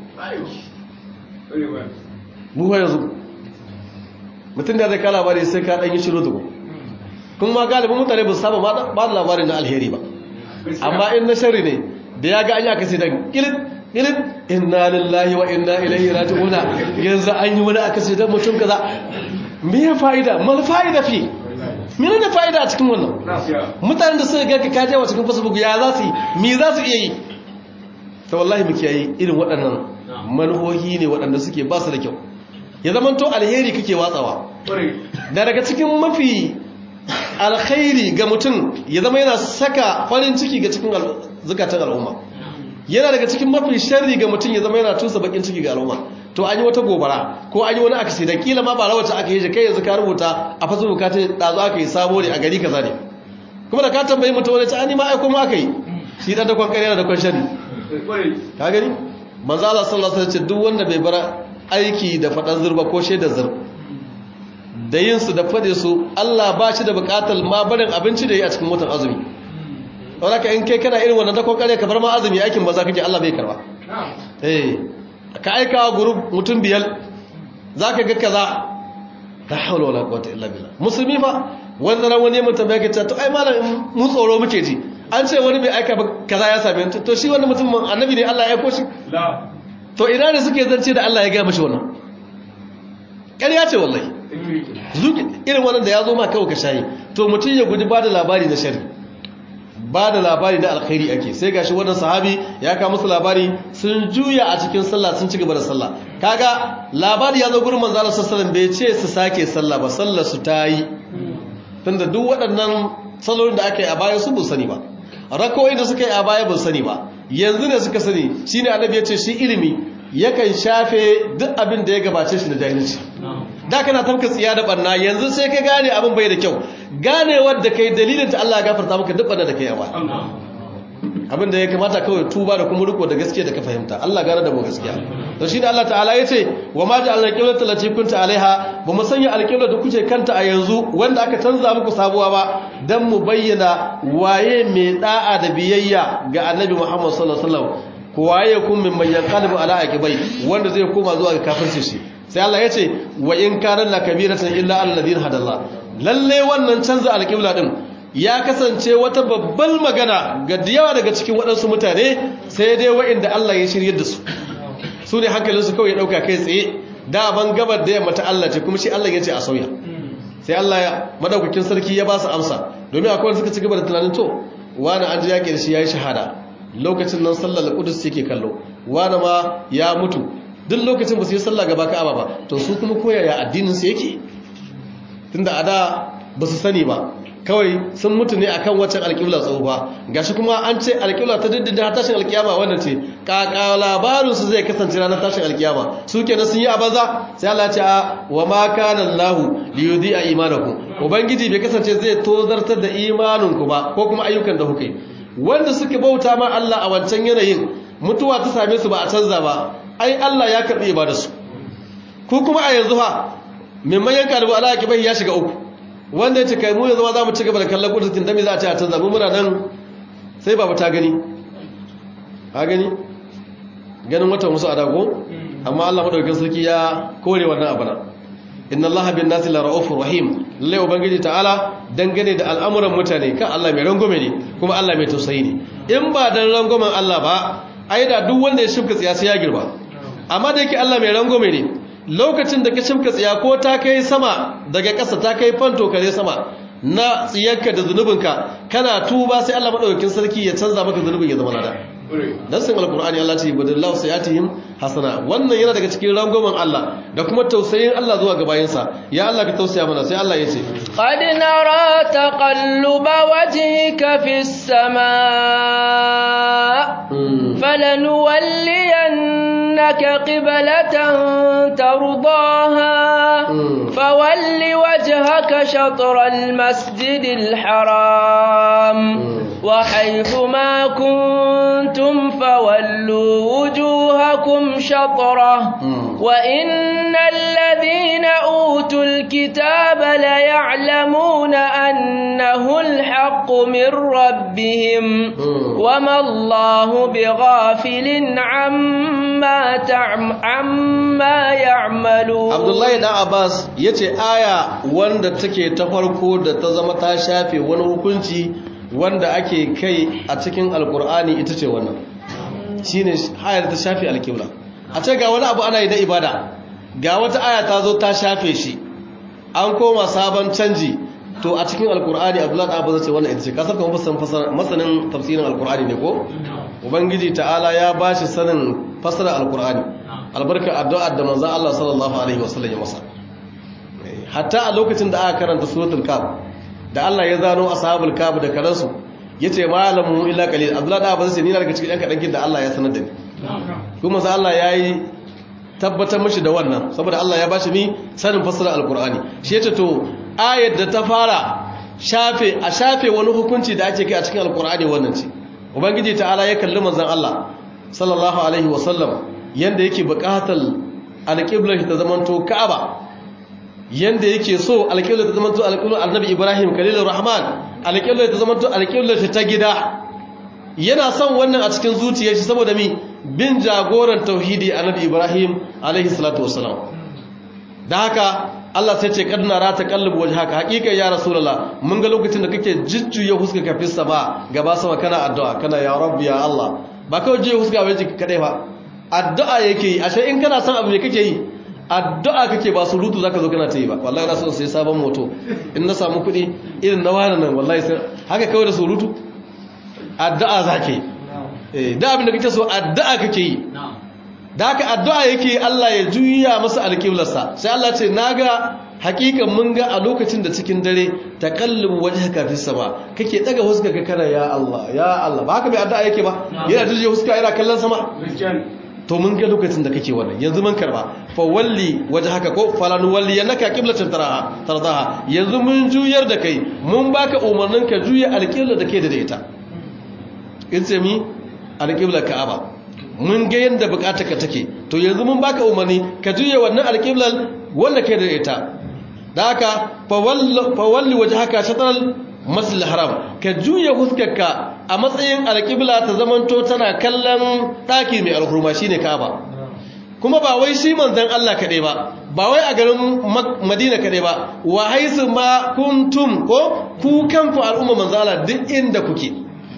mu ha yazo mutum da zai ka labari sai ka ɗan yi shiru duku kuma galibin mutane ba su saba ba da labarin na alheri ba amma in na shari ne da ya ga an yi aka sai dan ilit ilit inna lillahi wa inna ilaihi raji'una yanzu an yi wani aka sai dan mutum kaza me ya fa'ida mal fa'ida fi mene ne fa'ida a cikin wannan mutanen da suka ga ka kaje wa cikin facebook ya za su yi me za su iya yi to wallahi mu kiyaye irin waɗannan manhohi ne waɗanda suke ba su da kyau ya zama to alheri kake watsawa da daga cikin mafi alkhairi ga mutum ya zama yana saka farin ciki ga cikin zukatan al'umma yana daga cikin mafi sharri ga mutum ya zama yana tusa bakin ciki ga al'umma to an yi wata gobara ko an yi wani akasi da kila ma ba rawata aka yi shi kai yanzu ka rubuta a fasu bukata ɗazu aka yi sabo ne a gari kaza ne kuma da ka tambayi mutum wani ta ma aiko ma aka yi shi ɗan dakon ƙarya da dakon sharri ka gani manzo Allah sallallahu alaihi wasallam ce duk wanda bai bar aiki da faɗan zurba ko shaidar zur da yin su da fade su Allah ba shi da buƙatar ma barin abinci da yi a cikin watan azumi don ka in kai kana irin wannan dakon kare ka bar ma azumi aikin ba za ka je Allah bai karba eh ka aika wa group mutum biyar zaka ga kaza la hawla wala quwwata illa billah musulmi fa wanda ran wani mutum ya kace to ai malam mun tsoro muke ji an ce wani bai aika ba kaza ya same to shi wannan mutum annabi ne Allah ya aiko shi to ina ne suke zance da Allah ya gaya mashi wannan ƙarya ce wallahi irin wannan da ya zo ma kawai ka shayi to mutum ya guji ba da labari na shari ba da labari na alkhairi ake sai gashi wannan sahabi ya kawo musu labari sun juya a cikin sallah sun ci gaba da sallah kaga labari ya zo gurin manzo Allah sallallahu bai ce su sake sallah ba sallar su ta yi tunda duk waɗannan sallolin da aka yi a baya su bu sani ba rakoyi da suka yi a baya bu sani ba yanzu ne suka sani shine annabi ya ce shi ilimi yakan shafe duk abin da ya gabace shi da jahilci da kana tafka tsiya da barna yanzu sai ka gane abin bai da kyau ganewar da kai dalilin ta Allah ya gafarta maka duk barna da kai yawa abin da ya kamata kawai tuba da kuma riko da gaskiya da ka fahimta Allah gane da mu gaskiya to shi da Allah ta'ala ya ce wa ma ja'alna qiblata allati kunta alaiha ba mu sanya alqibla da kuke kanta a yanzu wanda aka canza muku sabuwa ba dan mu bayyana waye mai da'a da biyayya ga annabi Muhammad sallallahu alaihi wasallam waye kun min man yanqalibu ala aqibai wanda zai koma zuwa ga kafirci shi sai Allah ya ce wa in kana la kabiratan illa alladhina hadallah lalle wannan canza alqibla din ya kasance wata babbar magana ga yawa daga cikin waɗansu mutane sai dai waɗanda Allah ya shirye da su su ne hankalinsu kawai ya ɗauka kai tsaye da ban gabar da yamma ta Allah ce kuma shi Allah ya ce a sauya sai Allah ya madaukakin sarki ya ba su amsa domin akwai wanda suka ci gaba da tunanin to wani an ji yaƙi da shi ya yi shahada lokacin nan sallar kudus yake kallo wani ma ya mutu duk lokacin ba su yi sallah gaba ka'aba ba to su kuma koyaya addinin su yake tunda a da ba su sani ba kawai sun mutu ne akan waccan alƙibla tsohuwa gashi kuma an ce alƙibla ta diddin har tashin alƙiyama wanda ce kaka labarin su zai kasance ranar tashin alƙiyama su kenan sun yi a banza sai Allah ce a wa ma kana Allahu li yudhi'a imanakum ubangiji bai kasance zai tozartar da imaninku ba ko kuma ayyukan da kuka yi wanda suka bauta ma Allah a wancan yanayin mutuwa ta same su ba a canza ba ai Allah ya karbi ibadarsu ku kuma a yanzu ha mimman yanka da ala kibai ya shiga uku wanda ya ce kai mu yanzu ma za mu ci gaba da kallon kudurin dami za a ce a canza mu muna nan sai babu ta gani ha gani ganin watan wasu adago amma Allah madaukakin sarki ya kore wannan abana inna allaha bin nasi la ra'ufur rahim lalle ubangiji ta'ala dangane da al'amuran mutane kan Allah mai rangwame ne kuma Allah mai tausayi ne in ba dan rangwamen Allah ba ai da duk wanda ya shifka tsiya sai ya girba amma da yake Allah mai rangwame ne lokacin da ka shifka tsiya ko ta kai sama daga ƙasa ta kai fanto kare sama na tsiyarka da zunubinka kana tuba sai Allah madaukakin sarki ya canza maka zunubin ya zama lada nassin alkur'ani Allah ce badallahu sayatihim hasana wannan yana daga cikin rangwamen Allah da kuma tausayin Allah zuwa ga bayinsa ya Allah ka tausaya mana sai Allah ya ce qad nara taqalluba wajhika fis samaa falanuwalliyannaka qiblatan tardaha fawalli wajhaka shatral masjidil haram وحيث ما كنتم فولوا وجوهكم شطرة وإن الذين أوتوا الكتاب ليعلمون أنه الحق من ربهم وما الله بغافل عما, تعم عما يعملون عبد الله بن عباس yace aya wanda take ta farko da ta zama ta shafe wani hukunci wanda ake kai a cikin alkur'ani ita ce wannan shine hayar ta shafe alkibla a ce ga wani abu ana yi na ibada ga wata aya ta zo ta shafe shi an koma sabon canji to a cikin alkur'ani abdullahi abu zai ce wannan ita ce kasar kuma masanin tafsirin alkur'ani ne ko ubangiji ta'ala ya ba shi sanin fasara alkur'ani albarkar addu'ar da manzan Allah sallallahu alaihi wasallam ya masa hatta a lokacin da aka karanta suratul kaf da Allah ya zano ashabul kaf da karansu yace malamu illa qalil abdullahi da abin sai ni daga cikin ɗan kadan da Allah ya sanar da ni kuma sai Allah yayi tabbatar mishi da wannan saboda Allah ya bashi mi sanin fasara alqur'ani shi yace to ayat da ta fara shafe a shafe wani hukunci da ake kai a cikin alqur'ani wannan ce ubangiji ta'ala ya kalli manzon Allah sallallahu alaihi wasallam yanda yake buƙatar alqiblar ta zamanto ka'aba yanda yake so alƙiblar ta zamanto alƙiblar annabi ibrahim khalilur rahman alƙiblar ta zamanto alƙiblar ta gida yana son wannan a cikin zuciyar shi saboda mi bin jagoran tauhidi annabi ibrahim alaihi salatu wassalam da haka Allah sai ce kadna ra ta kallubu wajhaka hakika ya rasulullah mun ga lokacin da kake jujjuya huska ka fi sama gaba sama kana addu'a kana ya rabbi ya Allah ba kawai jiya huska bai jiki kadai ba addu'a yake yi ashe in kana son abu ne kake yi addu'a kake ba surutu zaka zo kana ta yi ba wallahi na so sai sabon moto in na samu kuɗi irin na wani nan wallahi sai haka kawai da surutu addu'a zake eh da abin da kake so addu'a kake yi da haka addu'a yake Allah ya juya masa alƙiblarsa sai Allah ce naga hakikan mun ga a lokacin da cikin dare taqallubu wajhaka fis sama kake daga huska ka kana ya Allah ya Allah ba haka bai addu'a yake ba yana juje huska yana kallon sama to mun ga lokacin da kake wannan yanzu mun karba fa walli wajhaka ko falan walli yanaka qiblatan taraha tardaha yanzu mun juyar da kai mun baka umarnin ka juya alqibla da ke da ita in ce mi alqibla ka'aba mun ga yanda bukatarka take to yanzu mun baka umarni ka juya wannan alqiblan wanda ke da ita da haka fa walli wajhaka shatral masjid haram ka juya huskarka a matsayin alƙibla ta zamanto tana kallon ɗaki mai alhurma shine Ka'aba kuma ba wai shi manzon Allah kaɗai ba ba wai a garin Madina kaɗai ba wa haisu ma kuntum ko ku kanku al'umma manzon Allah duk inda kuke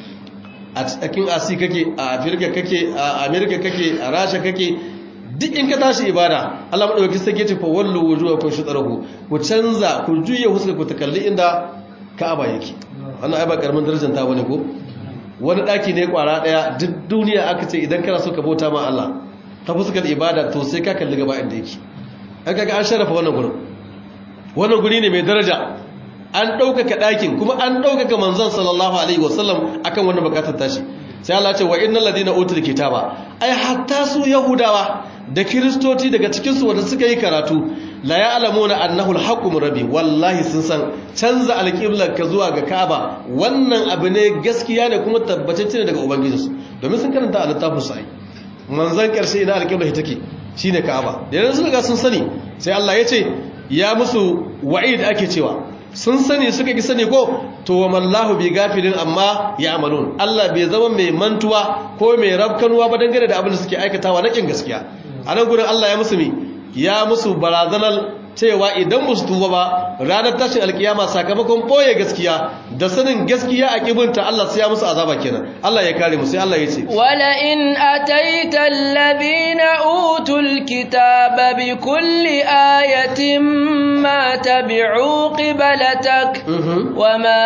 a cikin Asi kake a Afirka kake a Amerika kake a Rasha kake duk in ka tashi ibada Allah madaukakin sarki ce fa wallu wujuhakum shutrahu ku canza ku juya huska ku ta kalli inda Ka'aba yake wannan ai ba karamin darajar ta bane ko wani daki ne kwara daya duk duniya aka ce idan kana so ka bauta ma Allah ta fuskar ibada to sai ka kalli gaba inda yake an kaga an sharafa wannan gurin wannan guri ne mai daraja an ɗaukaka ɗakin kuma an ɗaukaka manzon sallallahu alaihi wasallam akan wannan bukatar tashi sai Allah ce wa innal ladina utul kitaba ai hatta su yahudawa da kristoci daga cikin su wanda suka yi karatu la ya'lamuna annahu al-haqqu min rabbi wallahi sun san canza alqiblar ka zuwa ga Ka'aba wannan abu ne gaskiya ne kuma tabbatacce ne daga ubangijinsu domin sun karanta a littafin su ai manzon karshe ina alqiblar take shine Ka'aba da yanzu sun ga sun sani sai Allah ya ce ya musu wa'id ake cewa sun sani suka ki sani ko to wa mallahu bi gafilin amma ya amalun Allah bai zama mai mantuwa ko mai rabkanuwa ba dangane da abin da suke aikatawa na kin gaskiya a nan gurin Allah ya musu mi ya musu barazanar cewa idan musu tuba ba ranar tashin alkiyama sakamakon boye gaskiya da sanin gaskiya a kibinta Allah sai ya musu azaba kenan Allah ya kare mu sai Allah ya ce wala in ataita alladhina utul kitaba bi kulli ayatin ma tabi'u qiblatak wama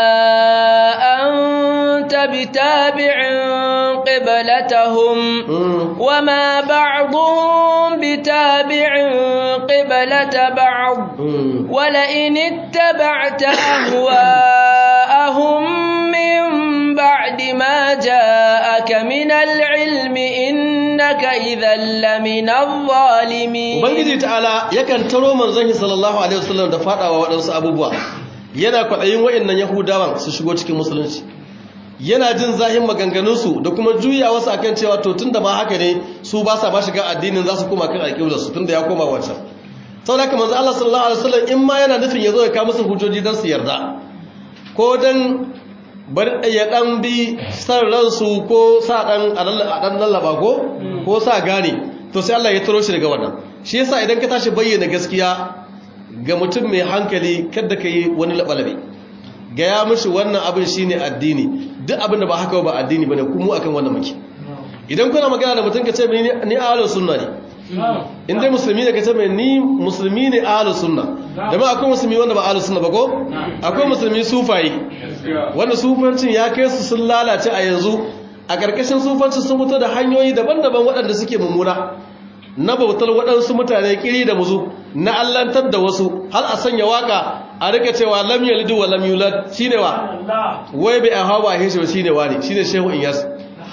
anta bitabi'in qiblatahum wama ba'dhum bitabi'in qiblata ba'd ولئن اتبعت أهواءهم من بعد ما جاءك من العلم إنك إذا لمن الظالمين Ubangiji ta'ala yakan taro manzon sallallahu alaihi wasallam da fadawa waɗansu abubuwa yana kwaɗayin wa'annan Yahudawan su shigo cikin musulunci yana jin zahin maganganunsu da kuma juya wasu akan cewa to tunda ma haka ne su ba sa ba shiga addinin za su koma kan alƙiblarsu tunda ya koma wancan sau da kamar Allah sallallahu Alaihi wasallam in ma yana nufin ya zo ya kawo musu hujjoji don su yarda ko don bari ya dan bi san ransu ko sa dan a dan lallaba ko ko sa gane to sai Allah ya taro shi daga wannan shi yasa idan ka tashi bayyana gaskiya ga mutum mai hankali kada ka yi wani labalabe ga ya mishi wannan abin shine addini duk abin da ba haka ba addini bane kuma akan wannan muke idan kuna magana da mutum ka ce ni ahlus sunna ne in dai musulmi ne ka ce mai ni musulmi ne ahlus sunna da ba akwai musulmi wanda ba ahlus sunna ba ko akwai musulmi sufaye wanda sufancin ya kai su sun lalace a yanzu a karkashin sufanci sun fito da hanyoyi daban-daban waɗanda suke mummuna na bautar waɗansu mutane kiri da muzu na allantar da wasu har a sanya waka a rika cewa lam yalidu wa lam yulad shine wa wai bai a hawa shi shine wa ne shine shehu inyas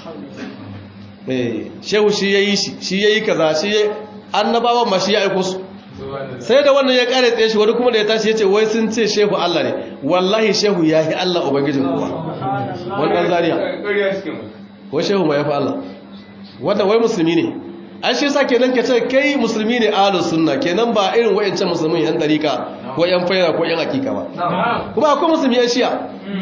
shehu shi ya yi shi shi ya yi kaza shi ya annabawan ma shi ya aiko su sai da wannan ya kare tsaye shi wani kuma da ya tashi ya ce wai sun ce shehu Allah ne wallahi shehu ya yi Allah ubangijin kuwa wannan zariya wai shehu ma ya fi Allah wannan wai musulmi ne an shi sa kenan ka ce kai musulmi ne ahlus sunna kenan ba irin wayancan musulmin yan dariƙa ko yan faira ko yan hakika ba kuma akwai musulmi yan shiya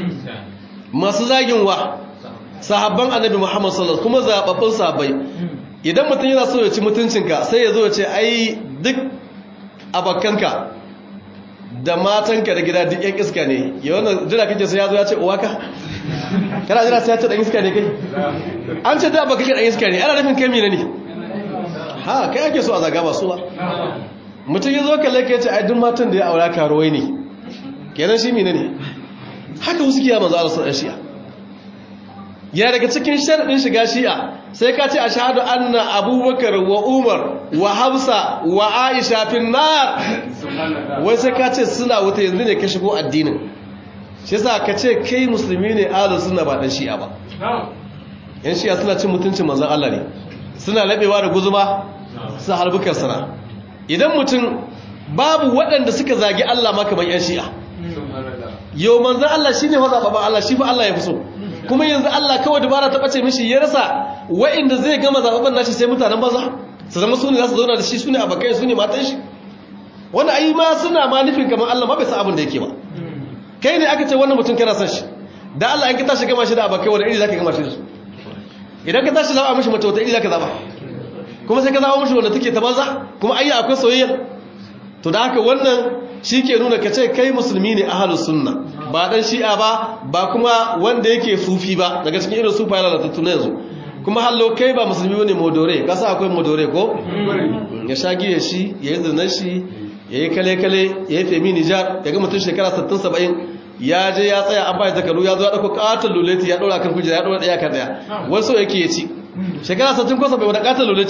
masu zagin wa sahabban annabi Muhammad sallallahu kuma zababbun sahabbai idan mutum yana so ya ci mutuncinka sai ya zo ya ce ai duk abakanka da matanka da gida duk yan iska ne ya wannan jira kake sai ya zo ya ce uwaka kana jira sai ya ce dan iska ne kai an ce da baka kai dan iska ne ana nufin kai mina ne ha kai ake so a zaga ba su ba mutum ya zo kalle ka ya ce ai duk matan da ya aura karuwai ne kenan shi mina ne haka wasu kiya manzo Allah sallallahu alaihi wasallam ya daga cikin sharaɗin shiga shi'a sai ka ce a shahadu anna abubakar wa umar wa hamsa wa aisha fin nar wai sai ka ce suna wuta yanzu ne ka shigo addinin shi sa ka ce kai musulmi ne ahlus sunna ba dan shi'a ba yan shi'a suna cin mutuncin manzon Allah ne suna labewa da guzuma su harbukar sana idan mutum babu waɗanda suka zagi Allah ma kamar yan shi'a yau manzon Allah shine wa zababan Allah shi fa Allah ya fi so kuma yanzu Allah kawai dubara ta bace mishi ya rasa wa'inda zai gama zaɓaɓɓen nashi sai mutanen baza su zama su ne za su zauna da shi su ne abokai su ne matan shi wani ayi ma suna ma nufin kamar Allah ma bai san abin da yake ba kai ne aka ce wannan mutum kana son shi da Allah in ka tashi gama shi da abokai wani iri zaka gama shi da su idan ka tashi zaɓa mishi mace wata iri zaka zaɓa kuma sai ka zaɓa mishi wanda take ta banza kuma ayi akwai soyayya to da haka wannan shi ke nuna ka ce kai musulmi ne ahalus sunna ba dan shi'a ba ba kuma wanda yake sufi ba daga cikin irin sufa yana da tattuna yanzu kuma hallo kai ba musulmi wani modore kasa akwai modore ko ya sha giya shi ya yi zinar shi ya yi kale-kale ya yi femi nijar ya ga mutum shekara 60-70 ya je ya tsaya an bayan zakaru ya zo ya ɗauko ƙaton luleti ya ɗora kan kujera ya ɗora ɗaya kan ɗaya wasu yake ya ci shekara 60 kwasa bai wada ƙaton luleti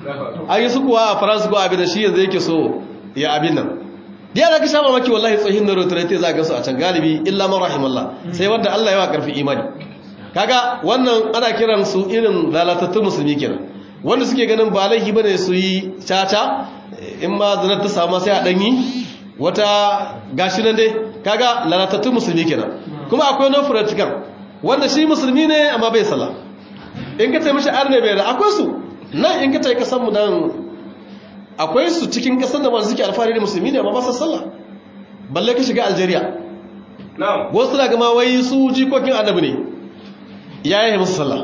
an yi su kuwa a faransa ko abin da shi yanzu yake so ya abin nan ya da ka sha mamaki wallahi tsohin na rotarete za a gansu a can galibi illa man rahimallah sai wanda Allah ya wa karfi imani kaga wannan ana kiran su irin lalatattun musulmi kenan wanda suke ganin ba laifi bane su yi caca in ma zanar ta samu sai a danyi wata gashi nan dai kaga lalatattun musulmi kenan kuma akwai no practical wanda shi musulmi ne amma bai sallah in ka tayi mishi arne bai da akwai su nan in ka tayi kasan mu dan akwai su cikin kasan da ba suke alfahari da musulmi ne amma ba su sallah balle ka shiga Algeria wasu na gama wai su jikokin annabi ne ya yi musu sallah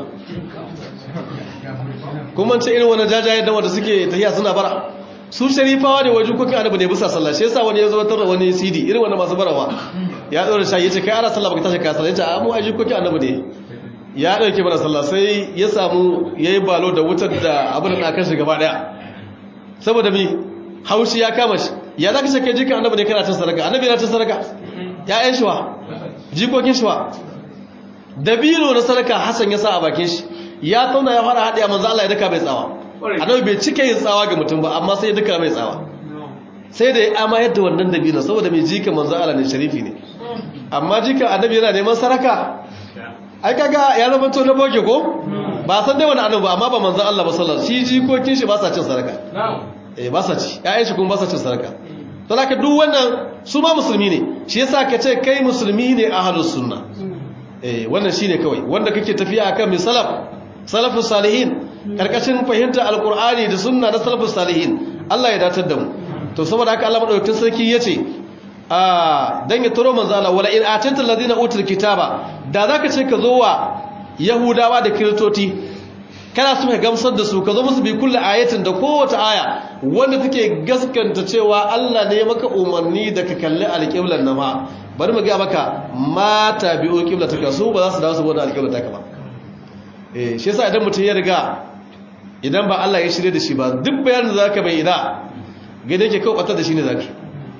kuma ce irin wani jajayen da wanda suke tahiya suna bara su sharifawa ne wajen kokin annabi ne bisa sallah shi yasa wani ya zo tarra wani cd irin wanda masu barawa ya ɗora shayi ya ce kai ana sallah baka tashi ka sallah ya ce a mu aji kokin annabi ne ya ɗauke mana sallah sai ya samu ya yi balo da wutar da abin da kan shi gaba ɗaya saboda mi haushi ya kama shi ya za ka ce kai jikin annabi ne kana cin sadaka annabi yana cin sadaka ya'yan shi wa jikokin shi wa dabino na sadaka Hassan ya sa a bakin shi ya tauna ya fara haɗiya manzo Allah ya daka mai tsawa annabi bai cika yin tsawa ga mutum ba amma sai ya daka mai tsawa sai da ya ama yadda wannan dabino saboda mai jika manzo Allah ne sharifi ne amma jika annabi yana neman saraka ai kaga ya zama to na boke ko ba san dai wani annabi ba amma ba manzo Allah ba sallallahu shi jikokin shi ba sa cin saraka eh ba sa ci ƴaƴan shi kuma ba sa cin saraka to haka duk wannan su ma musulmi ne shi yasa ka ce kai musulmi ne ahlus sunna eh wannan shine kawai wanda kake tafiya akan mai salaf salafus salihin karkashin fahimta alqur'ani da sunna na salafus salihin Allah ya datar da mu to saboda haka Allah madaukakin sarki yace ah dan ya turo manzo Allah wala in atanta alladhina utul kitaba da zaka ce ka zo wa yahudawa da kiristoci kana so ka gamsar da su ka zo musu bi kulli ayatin da kowace aya wanda take gaskanta cewa Allah ne maka umarni da ka kalli alqiblan nan ba bari mu ga maka mata biyo qiblataka su ba za su dawo saboda alqiblataka ba eh shi yasa idan mutum ya riga idan ba Allah ya shirye da shi ba duk bayanin da zaka bai ina gane yake kawai batar da shi ne zaki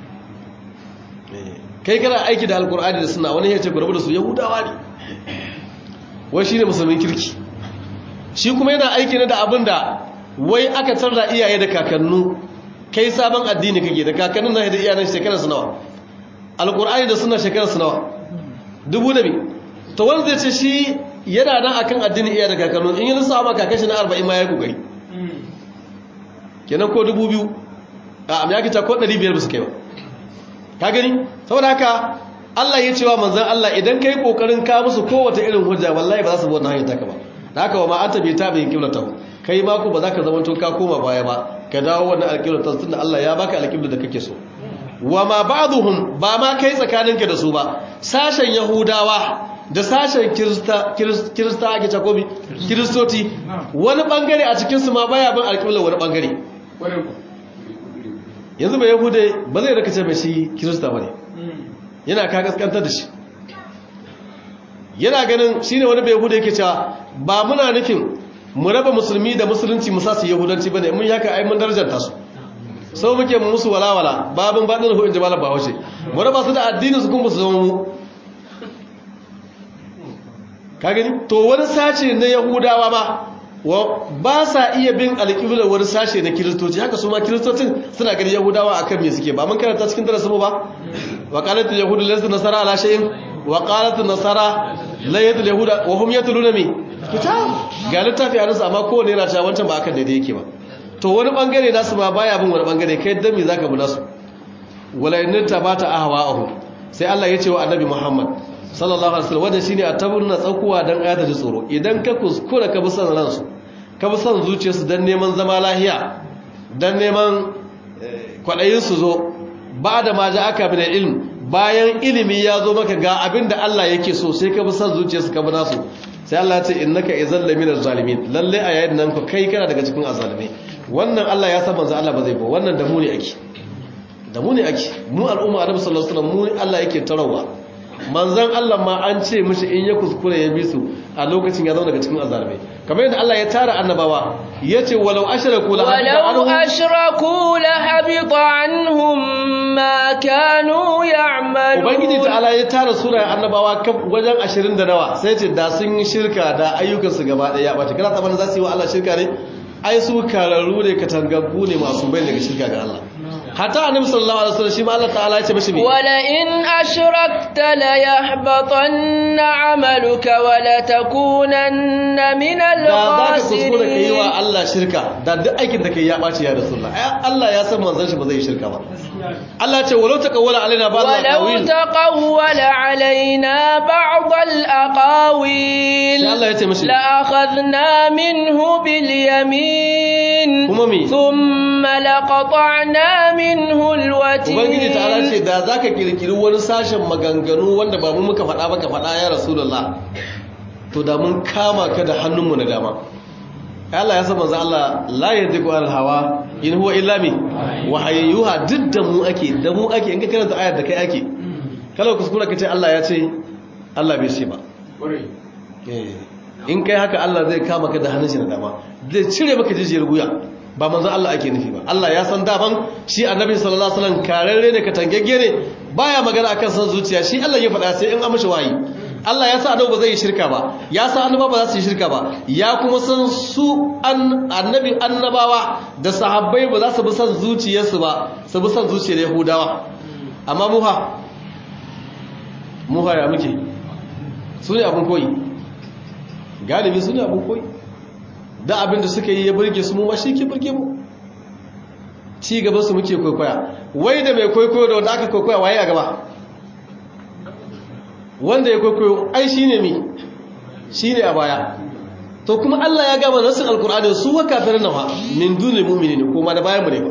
kai kana aiki da alkur'ani da sunna wani ya ce ku rabu da su yahudawa ne wai shine musulmin kirki shi kuma yana aiki ne da abin da wai aka tarda iyaye da kakannu kai sabon addini kake da kakannin na da iyayen shekarar su nawa alkur'ani da sunna shekarar su nawa dubu da bi to wani zai ce shi yana nan akan addini iyaye da kakannu in yi nisa ma kakashi na arba'in ma ya yi kokari kenan ko dubu biyu a amyakita ko ɗari biyar ba su kai ba ka gani saboda haka Allah ya cewa manzan Allah idan kai kokarin ka musu kowace irin hujja wallahi ba za su bi wannan hanyar taka ba da haka wa ma anta bi tabi'in qiblatahu kai ma ku ba za ka zama to ka koma baya ba ka dawo wannan alqiblata tunda Allah ya baka alqibla da kake so wa ma ba'dhum ba ma kai tsakaninka da su ba sashen yahudawa da sashen kirista kirista ake takobi kiristoti wani bangare a cikin su ma baya bin alqibla wani bangare yanzu bai yahude ba zai rakace mai shi kirista ba ne yana ka gaskantar da shi yana ganin shi ne wani bai yahude yake cewa ba muna nufin mu raba musulmi da musulunci musa su yahudanci ba ne mun yaka ai mun darajanta su sau muke musu walawala babin baɗin ruhu in ji malar bahaushe mu raba su da addinin su kuma su zama mu ka gani to wani sace na yahudawa ba ba sa iya bin alƙiblar wani sashe na kiristoci haka su ma kiristocin suna gani yahudawa a kan me suke ba mun karanta cikin darasinmu ba wa qalat yahudu laysa nasara ala shay'in wa qalat nasara la yadul yahuda wa hum yatluna mi kitab ga littafi a nasu amma kowane yana cewa wancan ba akan daidai yake ba to wani bangare nasu ma baya bin wani bangare kai dan me zaka bi nasu wala in tabata ahwa'uhum sai Allah ya ce wa annabi Muhammad sallallahu alaihi wasallam wanda shine a tabbuna tsakuwa dan ayata da tsoro idan ka kuskura ka bi son ransu ka bi son zuciyarsu dan neman zama lahiya dan neman kwadayin su zo ba da ma ja aka bin ilm bayan ilimi ya zo maka ga abinda Allah yake so sai ka bi son zuciyarsu ka bi nasu sai Allah ya ce innaka izal laminaz zalimin lalle a yayin nan ku kai kana daga cikin azalimai wannan Allah ya san manzo Allah ba zai ba wannan da mu ne ake da mu ne ake mu al'umma annabi sallallahu alaihi wasallam mu Allah yake tarawa manzan Allah ma an ce mishi in ya kuskure ya bi su a lokacin ya zauna daga cikin azalmai kamar yadda Allah ya tara annabawa yace walau ashraku la walau ashraku la habita anhum ma kanu ya'malun ubangiji ta'ala ya tara sura annabawa wajen 20 da nawa sai ce da sun yi shirka da ayyukan su gaba daya ya bace kana tsammanin za su yi wa Allah shirka ne ai su kararru ne katangaggu ne masu bai daga shirka ga Allah hatta annabi sallallahu alaihi wasallam shi ma Allah ta'ala ya ce mishi me wala in ashrakta la yahbatanna 'amaluka wa la takunanna min da za ka al-khasirin kuskura ka yi wa Allah shirka da duk aikin da ka yi ya ɓaci ya rasulullah ai Allah ya san manzon shi ba zai yi shirka ba Allah ce walau taqawwala alaina ba'd ولو al-aqawil تقول علينا بعض الأقاويل sai Allah ya ce mishi لأخذنا منه باليمين kuma me ثم لقطعنا منه ubangiji ta'ala الوتين ce da zaka kirkiri wani sashen maganganu wanda ba mu muka faɗa ba ka faɗa ya rasulullah to da mun kama ka da hannunmu na dama Allah ya san manzo Allah la yantiqu anil hawa in huwa illa mi wahayyuha duk da mu ake da mu ake in ka karanta ayar da kai ake kala kuskura kace Allah ya ce Allah bai ce ba Eh, in kai haka Allah zai kama ka da hannun shi na dama zai cire maka jijiyar guya ba manzon Allah ake nufi ba Allah ya san daban shi annabi sallallahu alaihi wasallam kararre ne katangegge ne baya magana akan san zuciya shi Allah ya faɗa sai in an mishi wayi Allah ya sa annabi ba zai yi shirka ba ya sa annaba ba za su yi shirka ba ya kuma san su an annabi annabawa da sahabbai ba za su bi san zuciyarsu ba su bi san zuciyar Yahudawa amma muha muha ya muke su ne abin koyi galibi su ne abin koyi da abin da suka yi ya burge su mu ma shi ke burge mu ci gaba su muke kwaikwaya wai da mai kwaikwayo da wanda aka kwaikwaya waye a gaba wanda ya kwaikwayo ai shi ne mi shi ne a baya to kuma Allah ya gama nasin alkur'ani su wa kafirin nawa min dunil mu'minin ko ma da bayan mu ne ba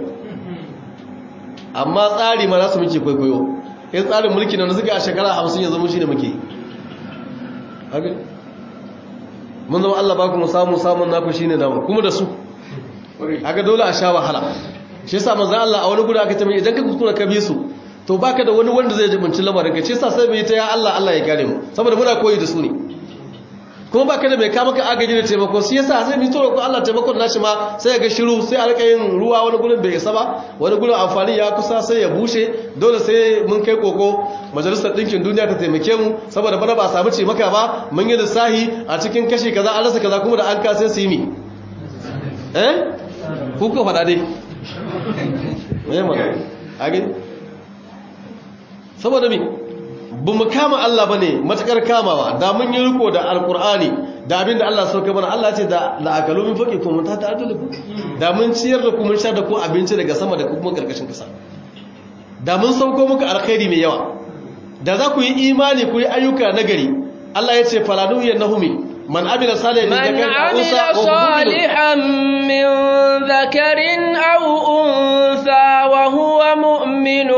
amma tsari ma za su muke kwaikwayo in tsarin mulki na suka a shekara 50 yanzu mu shi ne muke haka mun zama Allah ba ku mu samu samun naku shine namu kuma da su haka dole a sha wahala shi yasa manzo Allah a wani gudu aka tambaye idan ka kuskura ka bi su to baka da wani wanda zai jibinci lamarin ka shi yasa sai mu yi ta ya Allah Allah ya kare mu saboda muna koyi da su ne kuma baka da mai kama ka agaji da taimako shi yasa sai mu yi tsoro ko Allah taimakon nashi ma sai ga shiru sai a rika yin ruwa wani gurin bai isa ba wani gurin amfani ya kusa sai ya bushe dole sai mun kai koko majalisar ɗinkin duniya ta taimake mu saboda bana ba a samu ce maka ba mun yi lissahi a cikin kashi kaza an rasa kaza kuma da an kase su yi mi eh ku ko faɗa dai mai mana a gani saboda mi ba mu kama Allah ba ne matuƙar kamawa da mun yi riko da alkur'ani da abinda Allah sauka mana Allah ce da la'akalu min faƙi kuma ta ta adulubu da mun ciyar da ku mun sha da ku abinci daga sama da kuma ƙarƙashin ƙasa da mun sauko muku alkhairi mai yawa da za ku yi imani ku yi ayyuka nagari Allah ya ce falanu yannahumi man amila salihan من min عمل dhakarin aw unsa wa huwa mu'minun صالحا من ذكر أو أنثى وهو مؤمن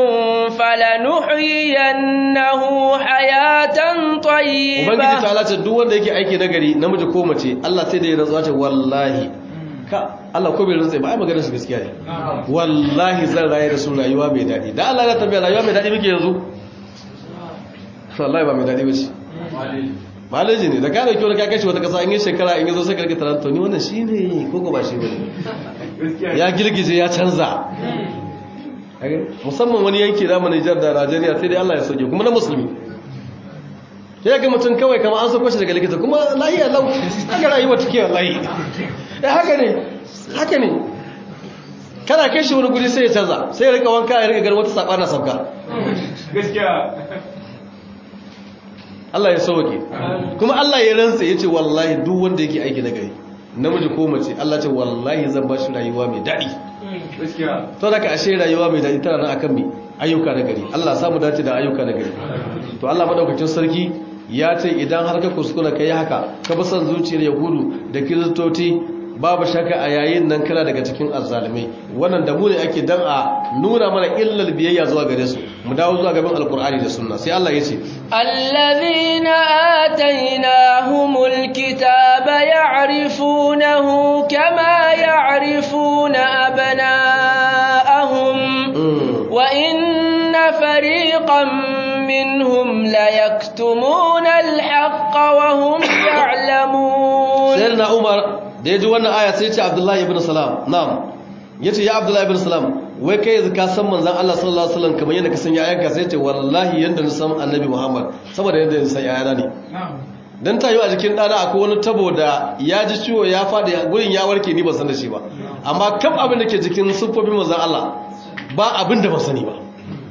فلنحيينه حياة ubangiji طيبة ta ce duk wanda yake aiki nagari namiji ko mace Allah sai da ya rantsuwa ce wallahi ka Allah ko bai rantsa ba ai maganar shi gaskiya ne wallahi zan raye da su rayuwa mai dadi da Allah ya tambaya rayuwa mai dadi muke yanzu wallahi ba mai dadi bace malaji ne da ka dauki wani kakashi wata kasa in yi shekara in yi zo sai ka rika taranto ni wannan shine ko ko ba shi bane ya girgije ya canza musamman wani yanki da mu Nijar da Najeriya sai dai Allah ya soke kuma na musulmi sai ga mutum kawai kama an sako shi daga likita kuma lahiya lau haka rayuwa take wallahi eh haka ne haka ne kana kai shi wani guri sai ya canza sai ya rika wanka ya rika gar wata sabana sabka gaskiya Allah ya sauke kuma Allah ya rantsa yace wallahi duk wanda yake aiki na gari namiji ko mace Allah ce wallahi zan ba shi rayuwa mai daɗi gaskiya to daga ashe rayuwa mai daɗi tana nan akan mai ayyuka na gari Allah samu dace da ayyuka na gari to Allah madaukakin sarki ya ce idan har ka kuskura kai haka ka bi son zuciyar yahudu da kiristoci babu shaka a yayin nan kana daga cikin azzalimai wannan da mu ne ake dan a nuna mana illal biyayya zuwa gare su mu dawo zuwa gaban alkur'ani da sunna sai Allah ya ce الذين آتيناهم الكتاب يعرفونه كما يعرفون أبناءهم mm. وإن فريقا منهم ليكتمون الحق وهم يعلمون sayyidina Umar da ya ji wannan aya sai ya ce Abdullahi ibn Salam na'am yace ya Abdullahi ibn Salam wai kai yanzu ka san manzon Allah sallallahu alaihi wasallam kamar yadda ka san yayanka sai ya ce wallahi yanda na san Annabi Muhammad saboda yadda na san yayana ne dan tayo a jikin dana akwai wani tabo da ya ji ciwo ya fadi gurin ya warke ni ban san da shi ba amma kam abin da ke jikin siffofin manzon Allah ba abin da ban sani ba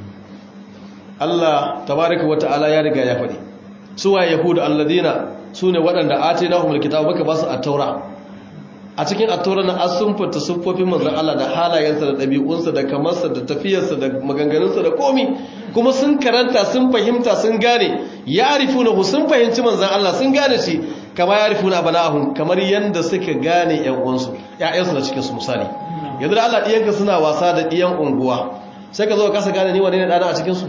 Allah tabaraka wa ta'ala ya riga ya faɗi suwa yahudu alladina sune waɗanda atainahumul kitaba baka ba su at-taura a cikin at-taura na asunfata siffofin manzon Allah da halayensa da ɗabi'unsa da kamarsa da tafiyarsa da maganganunsa da komi kuma sun karanta sun fahimta sun gane ya arifuna sun fahimci manzon Allah sun gane shi kama ya arifuna bana'ahum kamar yanda suka gane ƴan uwansu ƴaƴansu da cikin su misali yanzu da Allah ɗiyanka suna wasa da ɗiyan unguwa sai ka zo ka kasa gane ni wane ne ɗana a cikinsu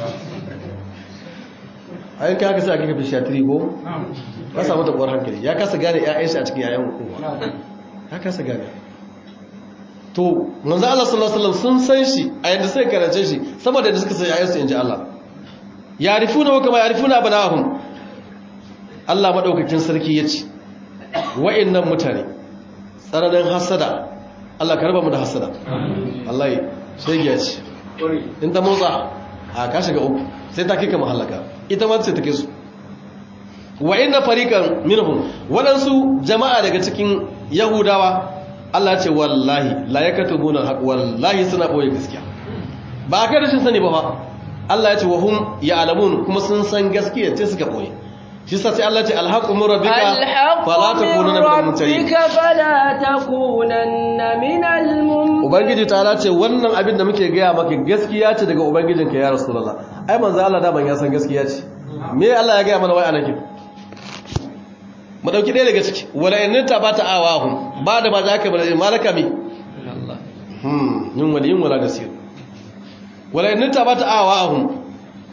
a yanka haka sai a kika fishiyatiri ko ka samu taɓuwar hankali ya kasa gane ‘ya'yansu a cikin ‘ya'yan unguwa ya kasa gane to manzo Allah sallallahu alaihi wasallam sun san shi a yadda suka karance shi sama da yadda suka san ‘ya'yansu in ji Allah yarifuna wa kama yarifuna banahum Allah madaukakin sarki ya ce wa'annan mutane tsananin hasada Allah ka raba mu da hasada Allah ya sai ya ce in ta motsa a ka shiga uku sai ta kika mahallaka ita ma sai ta kai su wa inna fariqan minhum wadansu jama'a daga cikin yahudawa Allah ce wallahi la yakatubuna alhaq wallahi suna boye gaskiya ba kai rashin sani ba ba Allah ya ce wa hum ya'lamun kuma sun san gaskiya ce suka boye shi sa sai Allah ce alhaqu min rabbika fala takunanna minal mumtarin fala takunanna minal mumtarin ubangiji ta ce wannan abin da muke gaya maka gaskiya ce daga ubangijinka ya rasulullah ai manzo Allah da ban ya san gaskiya ce me Allah ya gaya mana wai anakin mu dauki ɗaya daga ciki wala in ta bata awahum ba da ba za ka bar malaka mi hmm yin waliyin wala gasir wala in ta bata awahum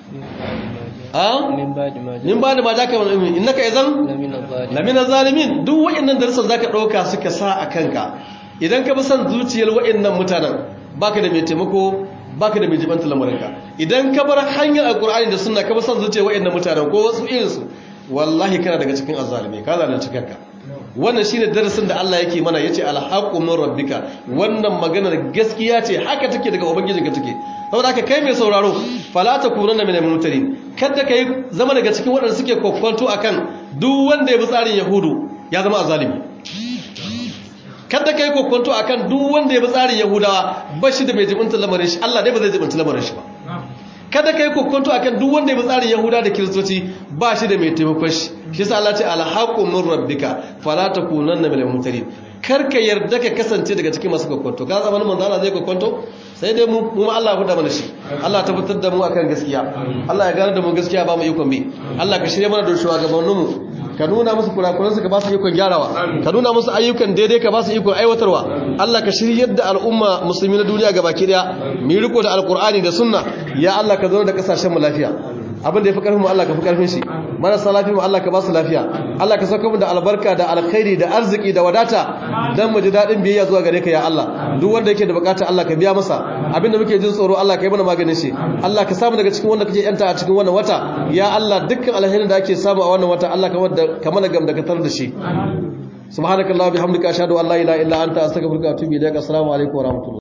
min ba da ma za ka wani ilmi innaka izan lamina zalimin duk wa'annan darussan za ka ɗauka suka sa a kanka idan ka bi son zuciyar wa'annan mutanen baka da mai taimako baka da mai jibanta lamarinka idan ka bar hanyar alkur'ani da sunna ka bi son zuciyar wa'annan mutanen ko wasu irinsu wallahi kana daga cikin azzalimi ka zalunci kanka wannan shine darasin da Allah yake mana yace alhaqu min rabbika wannan maganar gaskiya ce haka take daga ubangijinka take saboda haka kai mai sauraro fala takunanna minal mumtarin kada kai zama daga cikin waɗanda suke kokkonto akan duk wanda ya bi tsarin yahudu ya zama azalimi kada kai kokkonto akan duk wanda ya bi tsarin yahudawa ba shi da mai jibinta lamarin shi Allah dai ba zai jibinta lamarin shi ba kada kai kokkonto akan duk wanda ya bi tsarin yahuda da kiristoci ba shi da mai taimakon shi shi sa Allah ce alhaqu min rabbika fala takunanna minal mumtarin kar ka yarda ka kasance daga cikin masu kokkonto ka zama manzo Allah zai kokkonto sai dai mu mu Allah ya mana shi Allah ta fitar da mu akan gaskiya Allah ya gane da mu gaskiya ba mu ikon bi Allah ka shirye mana da shugabannin mu ka nuna musu kurakuran su ka ba su ikon gyarawa ka nuna musu ayyukan daidai ka ba su ikon aiwatarwa Allah ka shiryar da al'umma musulmi na duniya gabaki daya mu riko da alqur'ani da sunna ya Allah ka zauna da kasashen mu lafiya abin da ya fi ƙarfin mu Allah ka fi ƙarfin shi marasa lafiya mu Allah ka ba su lafiya Allah ka sauka mu da albarka da alkhairi da arziki da wadata dan mu ji dadin biyayya zuwa gare ka ya Allah duk wanda yake da bukata Allah ka biya masa abin da muke jin tsoro Allah ka yi mana maganin shi Allah ka samu daga cikin wanda kake yanta a cikin wannan wata ya Allah dukkan alherin da ake samu a wannan wata Allah ka mana gam da katar da shi subhanakallahumma bihamdika ashhadu an la ilaha illa anta astaghfiruka wa atubu ilaik assalamu alaikum wa rahmatullahi